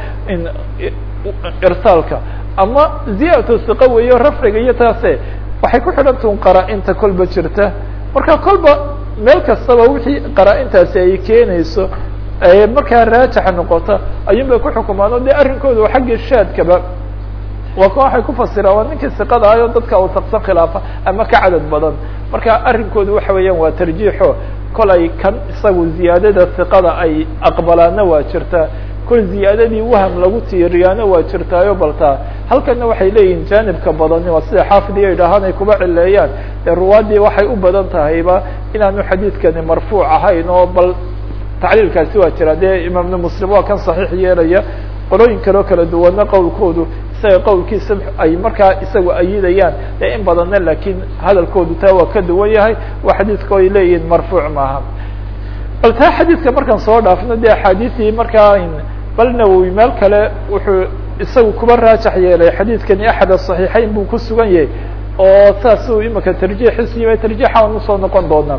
irsaalka ama ziyadatu siqa weeyo rafciga iyo taase waxay ku xidhantaun qaraa-inta kolba jirta marka kolba meel kastaba wixii qaraa-intaasi ay keenayso markaa raajixa noqota ayuun bay ku xukumaan o dee arrinkooda xagga shaadkaba waa kan waxay ku fasiraan waa ninkii siqada ayo dadka wasaqsan khilaafa ama ka cadad badan marka arrinkoodu waxa weeyaan waa tarjiixo kolay kan isagu ziyaadada siqada ay aqbalaana waa jirtaa kol ziyaadadii waham lagu tiiriyaana waa jirtaayo baltaa halkana waxay leeyihin jaanibka badani waa sida xaafid iyo idhaahaan ay kuba cileeyaan dee ruwaadii waxay u badan tahayba inaanu xadiidkani marfuuc ahayn oo bal tacliilkaasi waa jira dee imaamna muslim waa kan saxiix yeelaya qolooyin kaleo kala duwana qowlkoodu isaga qowlkiisa ay markaa isagu ayidayaan dee in badanna lakin hadalkoodu taa waa ka duwan yahay waa xadiidka ay leeyihin marfuuc maaha bal taa xadiidka markaan soo dhaafno dee axaadiisii markaa bal nawowi meel kale wuxuu isagu kuba raajax yeelay xadiidkani axad aصaxiixeyn buu ku sugan yahay oo saas uu imika tarjiixiisu yimay tarjiixa aan usoo noqon doonaa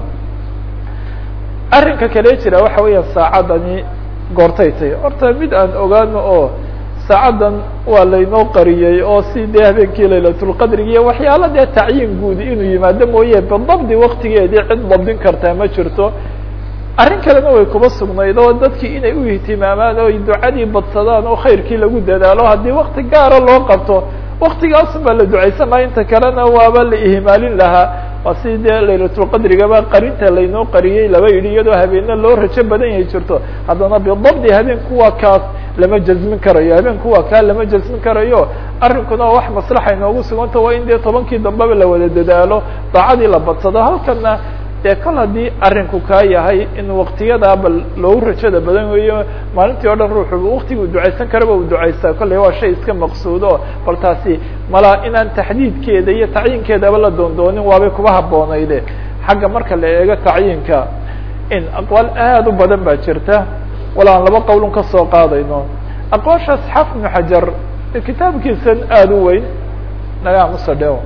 arrinka kale jira waxa weeya saacadani goortay tay horta mid aan ogaano oo saacaddan waa laynoo qariyey oo si dee habeenkii laylatulqadrigi iyo waxyaala dee tacyiin guud inuu yimaado mooye bidabdi waktigeedii cid dabdin kartaa ma jirto arrin kalena way kuba sugnayd oo dadkii inay u ihtimaamaan oo ay ducadii badsadaan oo khayrkii lagu dadaalo haddii wakti gaara loo qabto waktigaasun baa la ducaysan laha inta kalena waaba la ihmaalin lahaa waa si dee laylatulqadrigaba qarinta laynoo qariyey laba yidhi iyadoo habeena loo rajo badan yahay jirto haddana bidabdi habeenku waa kaas lama jazmin karayo habeenku waa kaa lama jazmin karayo arrinkuna wax maslaxa inoogu suganta waa in dee tobankii dambeba la wada dadaalo daacadii la badsado halkana dee kol haddii arrinku kaa yahay in waktiyadaa bal loogu rajada badan weeyo maalintii o dhan ruuxu waktigii u ducaysan karaba u ducaystaa kolley waa shay iska maqsuudo bal taasi malaa inaan taxdiidkeeda iyo tacyiinkeedaba la doondoonin waabay kuba haboonayde xagga marka la eego tacyiinka in aqwaal aad u badan baa jirta wala aan laba qowlun ka soo qaadayno aqwaashaas xaf ibnu xajar kitaabkiisan aada u weyn naga musadheo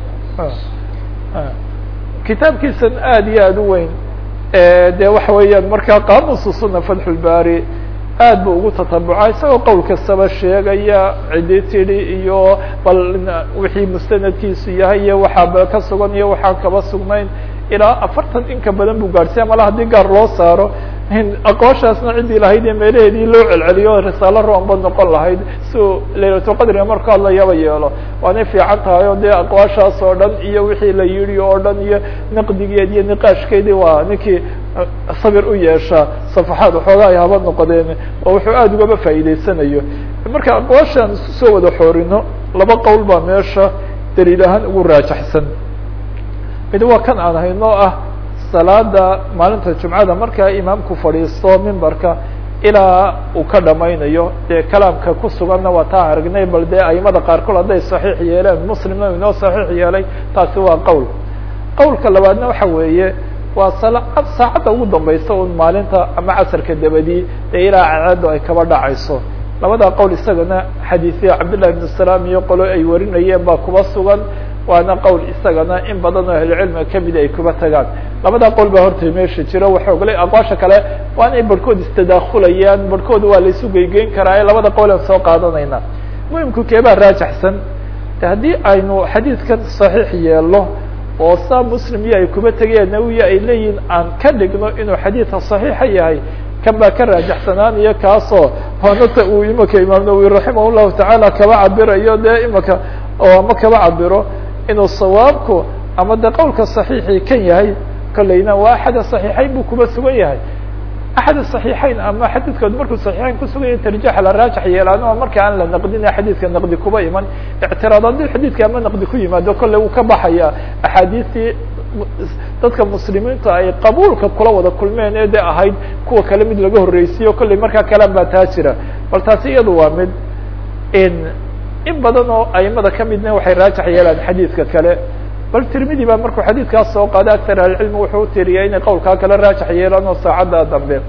kitaabkiisan aad iyo aad u weyn de waxa weeyaan markaa qaamusu suna fatxulbari aad bu ugu tatabuca isagoo qowl kastaba sheegaya cidi tidhi iyo bal wixii mustanadkiisu yahay iyo waxaaba ka sugan iyo waxaan kaba sugnayn ilaa afartan in ka badan buu gaadhsiya mala haddii gaar loo saaro aqooshaasna ciddii lahayd ee meelaheedii loo celceliyo risaalo roonba noqon lahayd si uu laylatulqadriga marku hadlayaba yeelo waanay fiican tahay oo dee aqwaashaas oo dhan iyo wixii la yidhi oo dhan iyo naqdigeed iyo niqaashkeedii waa ninkii sabir u yeesha safaxaad waxoogaa ay haba noqdeen oo wuxuu aada ugaba faa'iideysanayo marka aqwaashaan isku soo wada xoorino laba qowl baa meesha daliil ahaan ugu raajaxsan mid waa kan aan hayno ah salaada maalinta jumcada markaa imaamku fadhiisto mimbarka ilaa uu ka dhamaynayo dee kalaamka ku suganna waa taa aragnay bal dee aimada qaarkood hadday saxiix yeeleen muslimna inoo saxiix yeelay taasi waa qowl qowlka labaadna waxa weeye waa saacadda ugu dambaysa un maalinta ama casarka dabadii ee ilaa cadceedu ay kaba dhacayso labada qowl isagana xadiisya cabdالlahi بن سلام iyo qolo ay warinayeen baa kuba sugan waana qowl isagana in badan oo ahlucilmiga kamida ay kuba tagaan labada qowl baa horta meesha jiro waxooglay aqwaasha kale waa inay barhkood istadaakulayaan barhkood waa la isu geygeyn karaa labada qowl aan soo qaadanayna muhimku keebaa raajaxsan haddii aynu xadiidkan صaxiix yeelo oo saa muslim iyo ay kuba tegayaan nawiya ay leeyihin aan ka dhigno inuu xadiidka صaxiixa yahay kan baa ka raajaxsanaanaya kaasoo honata uu imaka imaam nawowi raximah llahu tacaala kaba cabirayo dee imaka oo ama kaba cabiro inuu sawaabku ama de qowlka صaxiixi kan yahay kolleyna waa axad صaxiixayn buu kuba sugan yahay axad صaxiixayn ama xadiidkood markuu صaxiixayn kusugan yahay tarjaxa la raajax yeelaano marka aan la naqdina xadiidka naqdi kuba iman ictiraad haddii xadiidka ama naqdi ku yimaado kolley wuu ka baxaya axaadiistii dadka muslimiinta ay qabuulka kula wada kulmeen ee de ahayd kuwa kale mid laga horreysiyo kolley markaa kalan baa taa jira bal taasi iyadu waa mid in badan oo aimada kamidna waxay raajax yeelaan xadiidka kale bal tirmidi baa markuu xadiidkaas soo qaada aktar ahlicilmi wuxuu utiriyay inay qowlkaa kale raajax yeelaan oo saacadda dambe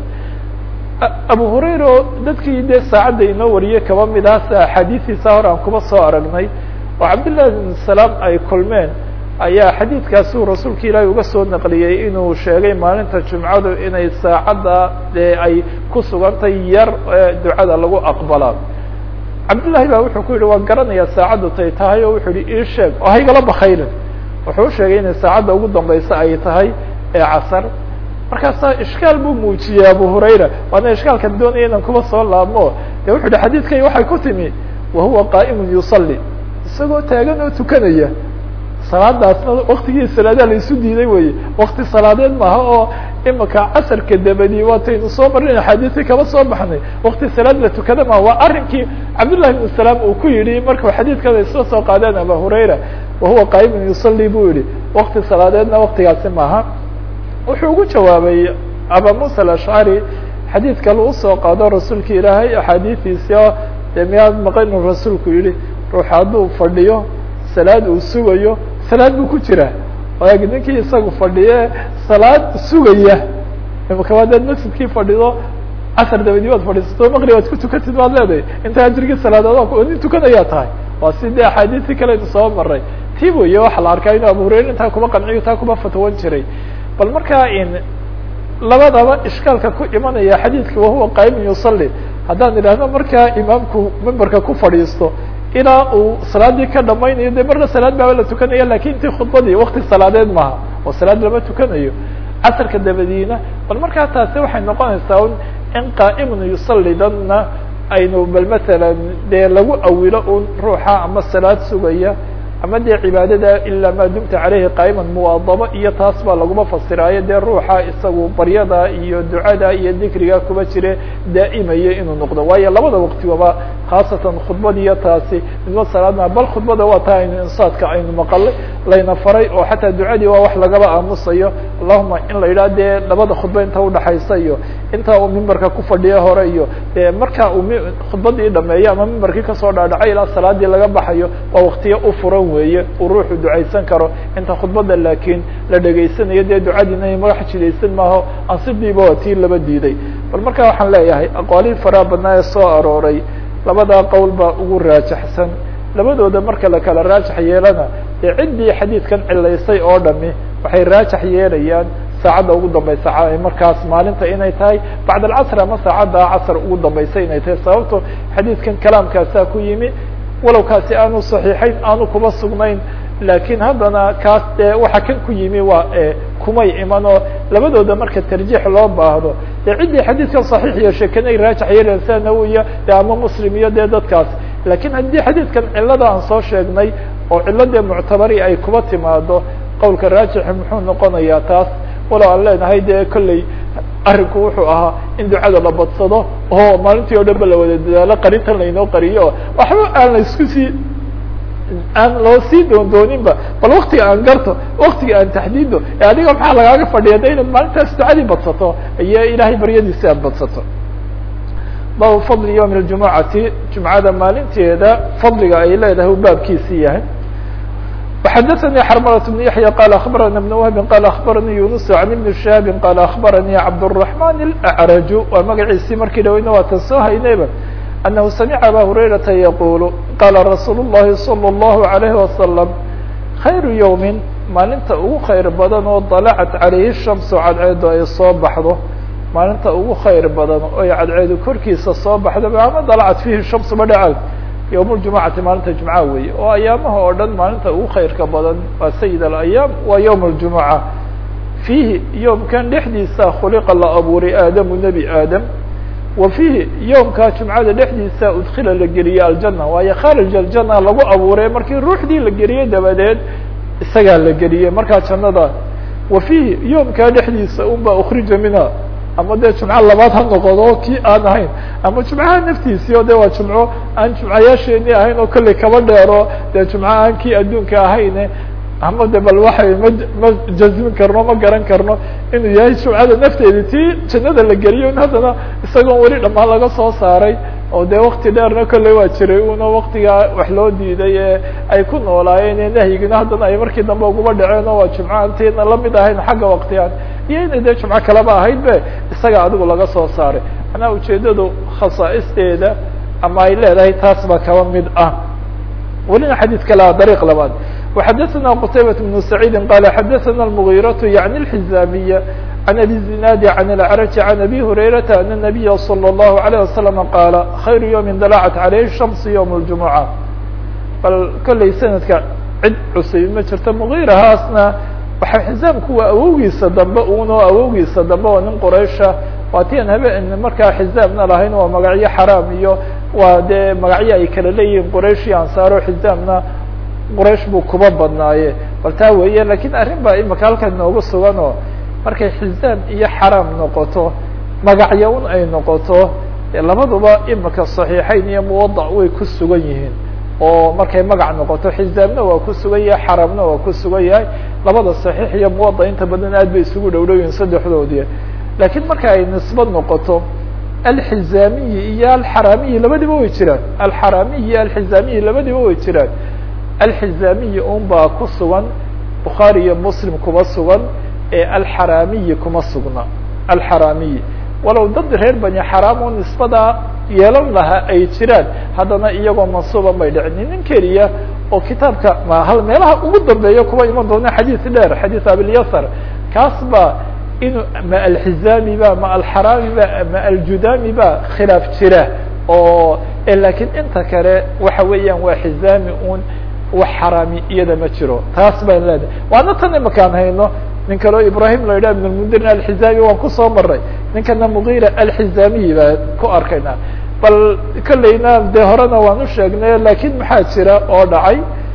abu hurayra oo dadkii dee saacadda inoo wariyey kaba mid ah axaadiistiisa hore aan kuba soo aragnay oo cabdillahi bin salaam ay kulmeen ayaa xadiidkaasuu rasuulka ilaahi uga soo naqliyey inuu sheegay maalinta jumcadu inay saacadda dee ay ku sugantay yar ducada lagu aqbalaa cabdillahi baa wuxuu ku yihi waan garanayaa saacaddu tay tahay oo wuxuu yihi ii sheeg oo haygala bakaynin wuxuu u sheegay inay saacadda ugu dambaysa ay tahay ee casar markaasaa ishkaal buu muujiyey abu hurayra waana ishkaalkan doonaya inan kuba soo laabmo de wuxu yihi xadiidkay waxay ku timi wahuwa qaa'imun yusalli isagoo taagan oo tukanaya salaadaasna waktigii salaadaha la isu diiday weye wakti salaadeed maaha oo imika casarka dabadi waataynu soo marin axaadiisii kaba soo baxnay wakti salaad la tukada maha waa arrinkii cabdullahi ibn salaam uu ku yidhi markuu xadiidkada isla soo qaadeen aba hurayra wahuwa qaa'imun yusalli buu yihi wakti salaadeedna waktigaasi maaha wuxuu ugu jawaabay aba musa alashcari xadiid kale usoo qaado rasuulka ilaahay axaadiistiisi oo dee miyaad maqan inuu rasuulku yihi ruux hadduu fadhiyo salaad uu sugayo salaad buu ku jiraa waag ninkii isagu fadhiye salaad sugaya imaka waadaad masjidkii fadhido casar dabadii waad fadhiisato maqrib aad ku tukatid waad leedahay inta ajrigii salaadood nin tukanayaa tahay waa si dee axaadiistii kaleynu soo maray ti weye waxa la arkaa inuu abu hurayra intaa kuba qanciyo taa kuba fatwan jiray bal markaa in labadaba ishkaalka ku imanaya xadiidka wahuwa qaa'imun yusalli haddaan idhaahno markaa imaamku memberka ku fadhiisto ilaa uu salaadii ka dhamaynayo de marna salaad baaba la tukanaya lakin intii khudbadii wakti salaadeed maaha oo salaad lama tukanayo casarka dabadiina bal markaa taasi waxay noqonaysaa un in qaa'imun yusalli danna aynu bal masalan dee lagu awilo un ruuxa ama salaad sugaya ama dee cibaadada ilaa maa dumta caleyhi qaa'iman muwaadabo iyo taas baa laguma fasiraayo dee ruuxa isagu baryada iyo ducada iyo dikriga kuba jire daa'imaya inuu noqdo waayo labada waqtigaba khaasatan khudbadiiyo taasi midba salaadma bal khudbada waa taa aynu insaadka aynu maqalay layna faray oo xataa ducadii waa wax lagaba aamusayo allahuma in la yidhaha dee labada khudba inta udhaxaysa iyo inta uu mimbarka ku fadhiyo hore iyo de marka uu khudbadii dhameeyo ama mimbarkii kasoo dhaadhacay ilaa salaadii laga baxayo waa waktiyo u furan weeye uu ruuxu ducaysan karo inta khudbada laakiin la dhegaysanayo dee ducadiina magax jidaysan maaho ansidiiba waa tii laba diiday bal markaa waxaan leeyahay aqwaalihii faraha badnaa ee soo arooray labadaa qowl baa ugu raajaxsan labadooda marka la kala raajax yeelana dee ciddii xadiidkan cilaysay oo dhami waxay raajax yeelayaan saacadda ugu dambaysa markaas maalinta inay tahay bacd alcasr ama saacadda casr ugu dambaysa inay tahay sababto xadiidkan kalaamkaasaa ku yimi walow kaasi aanu صaxiixayn aanu kuba sugnayn lakin haddana kaas dee waxa kan ku yimi waa kumay iman oo labadooda marka tarjiix loo baahdo dee ciddii xadiidkan صaxiix yeeshay kanay raajax yeelayan sida nawiya de ama muslim iyo dee dadkaas lakin haddii xadiidkan cilada aan soo sheegnay oo cilo dee muctabari ay kuba timaado qowlka raajixi muxuu noqonayaa taas walow aan leenahay dee kolley arrinku wuxuu ahaa in ducada la badsado oo maalintii o dhan ba la wada dadaalo qarintan laynoo qariyo oo waxba aan la isku sii aan loo sii doon dooninba bal waktiga aan garto waktiga aan taxdiido e adiga maxaa lagaaga fadhiya de inaad maalintaas ducadii badsato iyo ilaahay baryadiisi aad badsato baabu fadli yawmi اljumucati jumcada maalinteeda fadliga ay leedahay u baabkiisii yahay وxdثnي xرملة بن يحيى قال أخبرنا بن وهب قال أخبرني يونس عن بن شهاب قال أخبرني عبدالرحمن الأعرج waa magaciisii markii dhaweyna waa tan soo haynayba أنه سمع أbا هريرةa يقول قال رsuuل اللhi صلى الله عليه وسلم خyر يوم maalinta ugu khayr badan oo طلعت عaليهi الشhمس cadceedu ay soo baxdo maalinta ugu khayr badan oy cadceedu korkiisa soo baxdo ama dلعت فيhi الشhمس ba dhacad yوم الجuمعati maalinta جuمعة weeye oo ayaamaha oo dhan maalinta ugu khayrka badan waa sayid الأياam waa yوم الجuمعة فيhi yoomkan dhexdiisa khuliqa la abuuray aadamu nebi aadam wa fiihi yoomkaa jumcada dhexdiisa udkila la geliyey aljana waayo kharij aljana lagu abuuray markii ruuxdii la geliyey dabadeed isagaa la geliyey markaa jannada wa fiihi yoomkaa dhexdiisa unba ukrija minha ama dee jumco labaad ha noqodo kii aan ahayn ama jumcaha naftiisii o de waa jumco aan jumcayaasheenii ahayn oo kolley kaba dheero dee jumco aan kii adduunka ahayne ama de bal waxay ma ma jazmin karno ma garan karno inuu yahay jumcada nafteedi tii jannada la geliyo in haddana isagoon weli dhamaan laga soo saaray oo dee wakti dheerna kolley waa jiray una waktigaa wax loo diiday ee ay ku noolaayeen ee nahyigina haddana ay markii dambe uguba dhaceen oo waa jumco antiina lamid ahayn xagga waktigaan iyo inay dee jumco kaleba ahayd be isaga adigu laga soo saaray manaa ujeedadu khasaa'isteeda ama ay leedahay taas baa kaba mid ah welina xadiid kale dariiq labaad وxdثna qتaybة بن سعيid qال xdثna المغيرة يعني الحزاaمية عن أbي الزناad عن الأعرج عن أbي هريرة أن النبي صلى الله عليه وسلم qاaل خyر يوم dلعت عليه الشhمس يوم الجuمعة bal kolley snadka cid cusayb ma jirto مغيرhaasna waxa xiزاamku waa awowgiisa dambe uno awowgiisa dambe oo nin qraysha waa ti an habe markaa xiزاamna lahayn waa magacyo xaraam iyo waa dee magacyo ay kala leeyihiin qraysh iyo ansaaro xiزaamna qraish buu kuba badnaaye bal taa weeye lakin arrin baa imika halkan noogu sugan oo markay xizaam iyo xaraam noqoto magacyo un ay noqoto labaduba imika صaxiixayn iyo muwadac way ku sugan yihiin oo markay magac noqoto xizaamna waa ku sugan yahay xaraamna waa ku sugan yahay labada صaxiix iyo muwadac inta badan aad bay isugu dhow dhow yihin saddexdoodii lakin marka ay nisbad noqoto alxizaamiyi iyo alxaraamiyi labadiba way jiraan alxaraamiyi iyo alxizaamiyi labadiba way jiraan alxizaamiyi un baa ku sugan bukhaari iyo muslim kuma sugan ee alxaraamiyi kuma sugna alxaraamiyi walow dad reer bani xaraam oo nisbadaa yeelan lahaa ay jiraan haddana iyagoo mansuuban bay dhicin nin keliya oo kitaabka ma hal meelaha ugu dambeeya kuwa iman doona xadiis dheer xadiis abilyasar kaas ba inuu ma alxizaami ba ma alxaraami ba ma aljudami ba khilaaf jira oo lakiin inta kale waxa weeyaan waa xizaami un wax xaraami iyada ma jiro taas baan leedahay waana tan imakaan hayno nin kaleo ibrahim la yidhah ibn lmundirin alxizaami waan kusoo maray ninkana mugira alxizaamiyi baa ku arkayna bal kolleyna dee horena waan u sheegnay lakin maxaa jira oo dhacay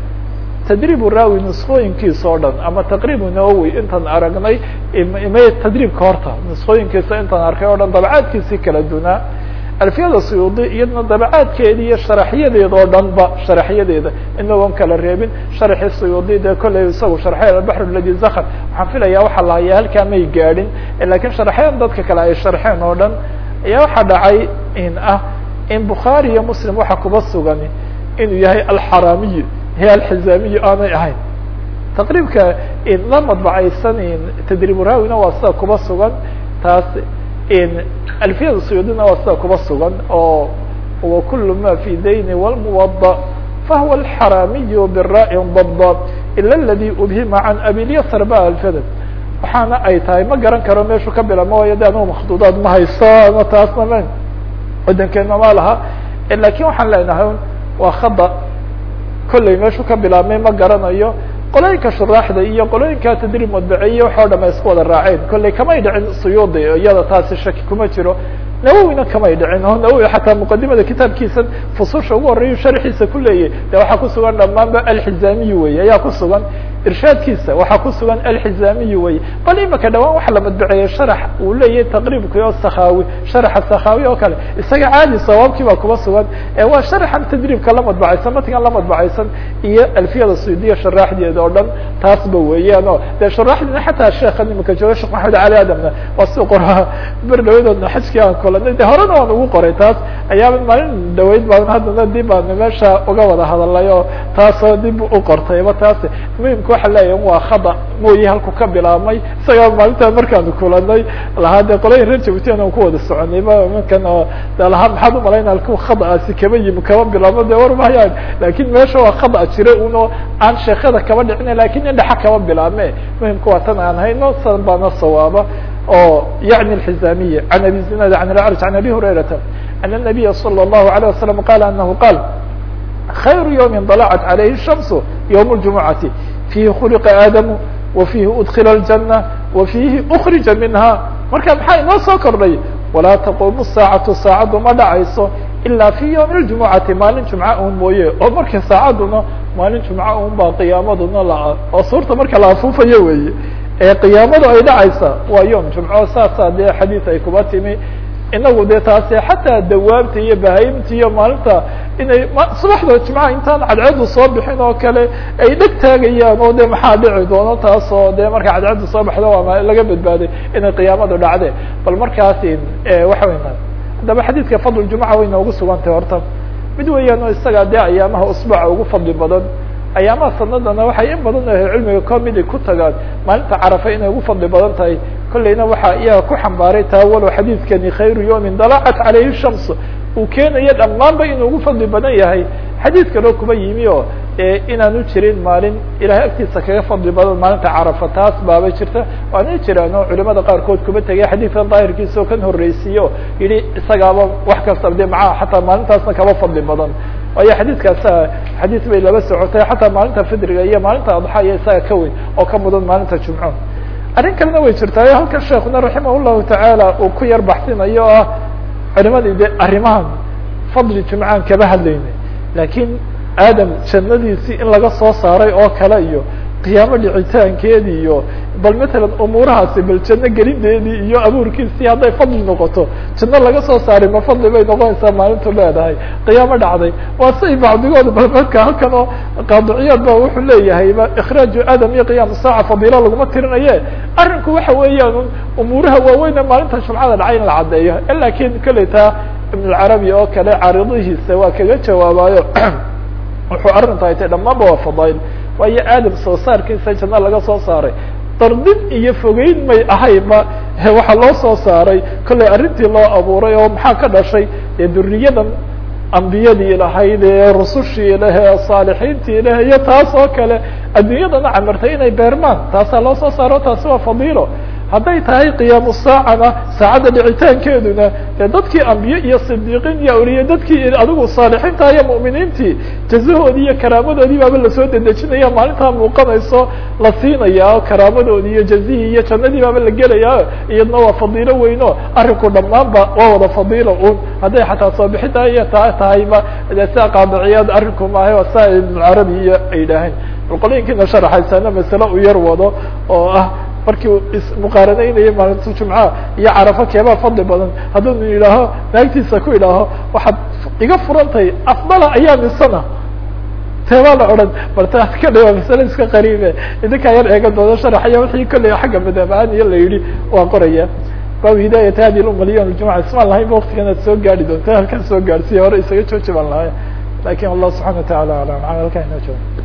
tadriibu raawi nusqooyinkiisa oo dhan ama taqriibu nawowi intaan aragnay ima tadriibka horta nusqooyinkiisa intaan arkay o dhan dabcaadkiisii kala dunaa alfiyada suyuudi iyadna dabacaadkeeda iyo sharaxyadeeda oo dhan ba sharaxyadeeda inagoon kala reebin sharaxii suyuudi dee kolley isagu sharxay albaxr ladi zakr waxaan filaya waxa la hayaa halkaa may gaadhin lakin sharaxyadan dadka kale ay sharxeen oo dhan ayaa waxaa dhacay in ah in bukhaari iyo muslim waxa kuba sugan inuu yahay alxaraamiyi he alxizaamiyi aanay ahayn taqriibka la madbacaysan tadriib raawina waa sida kuba sugan taas alfiyada suyuudina waa sida kuba sugan oo wa kul ma fi dayni wlmuwada fahuwa alxaraamiyu biraءi dabda ila aladi ubhima can abilyasr ba alfiyada waxaana ay tahay ma garan karo meeshu ka bilama waayo de anugu makduudaad ma hayso ama taasna ma wadankeena ma laha lakin waxaan leenahay waa khada kolley meeshu ka bilaabmay ma garanayo qolooyinka shuraaxda iyo qolooyinka tadriib madbaciye waxoo dham ay isku wada raaceen kolley kamay dhicin suyuudi iyada taasi shaki kuma jiro nawowina kamay dhicin o nawowi xataa muqadimada kitaabkiisa fususha ugu horeeyu sharxiisa ku leeyahy de waxaa kusugan dhamaanba alxizaamiyi wey ayaa kusugan irshaadkiisa waxaa ku sugan alxizaamiyi wey bal imika dhawaan waxa la madbaceeyey sharax uu leeyahay taqriibki oo sakhawi sharaxa sakhawi oo kale isaga caadi sawaabkii baa kuba sugan waa sharaxan tadriibka la madbacaysan matigan la madbacaysan iyo alfiyada suudiya sharaaxdeeda oo dhan taasba weeyaan o dee sharaxdina xataa sheekhan imika jooga sheekh maxamed cali adamna waa si qoraa ber dhawadoodna xajkii aan kulanay de horena waan ugu qoray taas ayaaba maalin dhaweyd baan haddana dib baana meesha uga wada hadalay oo taasoo dib u qortayba taas muhimka waxa leeyahay waa khada mooye halku ka bilaabmay isagaa maalintaa markaanu kulanay lahaa dee qolooyin reer jabuutian aan ku wada soconay markan oo de lahaa maxaad umalayna halku khadaasi kaba yimi kaba bilaabmo de war mahayaan lakin meesha waa khada jira uno aan sheekada kaba dhicina lakin indhaxa kaba bilaabme muhimka waa tan aan hayno san baana sawaaba oo yaعni الحizamiye عan abi zinad عan اأعrج عan abi hurayrata أن النabiya slى الlahu عalيه waسلم qal anahu qaal khayru yوmi طلعت عalayhi الشhamس yوم الجumuعaةi fiihi khuliqa aadamu wa fiihi udkila الجanة wa fiihi أkrija minha marka maxaa inoo soo kordhay walaa taqumu الsaacaةu saacaddu ma dhacayso ilaa fi ywmi الجumuعati maalin jumca un mooye oo marka saacaduna maalin jumca un baa qiyaamaduna la oo suurta marka la afuufayo weeye ee qiyaamadu ay dhacaysa waa yom jumco saasa dee xadiis ay kuba timi inagu dee taasi xataa dawaabta iyo bahaimta iyo maalinta inay subaxda jumcaha intaan cadceedu soo bixin oo kale ay dheg taagayaan oo de maxaa dhici doono taas oo de marka cadceedu soo baxdo waa laga badbaaday inay qiyaamadu dhacde bal markaasi waxa weya haddaba xadiidka fadl jumca way noogu sugantay horta mid weeyaan oo isagaa dee ayaamaha usbuuca ugu fadli badan ayaamaha sanadana waxay in badan ahay cilmiga comidi ku tagaan maalinta carafa inay ugu fadli badan tahay kolleyna waxaa iyaga ku xambaaray taa walow xadiidkani khayru yawmin dalacat calayhi shams uu keenayo dhammaanba inuu ugu fadli badan yahay xadiid kaloo kuba yimi oo inaanu jirin maalin ilahay agtiisa kaga fadli badan maalinta carafa taas baaba jirta waana jiraan oo culimada qaarkood kuba tegay xadiidkan daahirkiisa oo kan horreysiiyo yihi isagaaba wax kasta de maca xataa maalintaasna kaba fadli badan waayo xadiidkaasa xadiid bay laba socotay xataa maalinta fidriga iyo maalinta adxa iyo isaga ka weyn oo ka mudan maalinta jumco arrin kalena way jirtaayo halkan sheekuna raximah llahu tacaala uu ku yar baxsinayo o ah culimadii de arrimahan fadli jumcaan kaba hadlaynay laakiin aadam jannadiisii in laga soo saaray oo kale iyo qiyaamo dhicitaankeedii iyo bal matalan umuurahaasi bal janno gelindeedii iyo abuurkiisii hadday fadli noqoto janno laga soo saaray ma fadli bay noqonaysaa maalintu leedahay qiyaamo dhacday waa say bacdigooda bal marka halkan oo qaadiciyaad ba wuxuu leeyahayba ikhraaju aadam iyo qiyaam saaca fadiilo laguma tirinaye arrinku waxa weeyaan umuuraha waaweyne maalinta jumcada dhacay in la caddeeyo lakin kolley taa ibn alcarabi oo kale caaridihiisa waa kaga jawaabayo wuxuu arrinta ay tay dhammaanba waa fadail waayo aadam soo saarkiisa janno laga soo saaray dardid iyo fogeyn may ahayba waxaa loo soo saaray kollay arrintii loo abuuray oo maxaa ka dhashay dee duriyadan ambiyadii lahayd ee rusushii leh ee saalixiintii leh iyo taas oo kale adduunyadana camirtay inay beermaan taasaa loo soo saaro taasi waa fadiilo hadday tahay qiyaamu saacana saacadda dhicitaankeeduna dee dadkii ambiye iyo sidiiqiin iyo awliye dadkii adigu saalixiinta iyo mu'miniintii jazahoodii iyo karaamadoodii baaba lasoo dedejinaya maalintaa muuqanayso la siinaya karaamadoodii iyo jazihii iyo jannadii baaba la gelaya iyadna waa fadiilo weyno arrinku dhammaanba waa wada fadiilo un hadday xataa soo bixinta iyo taa tahayba de sia qaadiciyaad arrinku maahay waa saa ibnucarabi iyo ay yidhaaheen bal qolooyinkiina sharaxaysana masale u yar wado oo ah markii uu ismuqaaranaynayay maalinta jumca iyo carafo keebaa fadli badan hadduu yidhaaho naagtiisa ku idhaaho waxaad iga furantahay afdala ayaa misana teebaa la odhan bal taas ka dhiwa masale iska qariibe idinkaa yar eega dooda sharaxaya wixii kolley xagga madaabahaan iyo la yidhi waa qoraya baabu hidaayat hadi lumma liyom ljumca ismaan lahaynba waktigan aad soo gaari doonta halkaan soo gaarsiiya hore isaga jooji baan lahay lakin allah subxana wa taala alam halkaa inoo jooga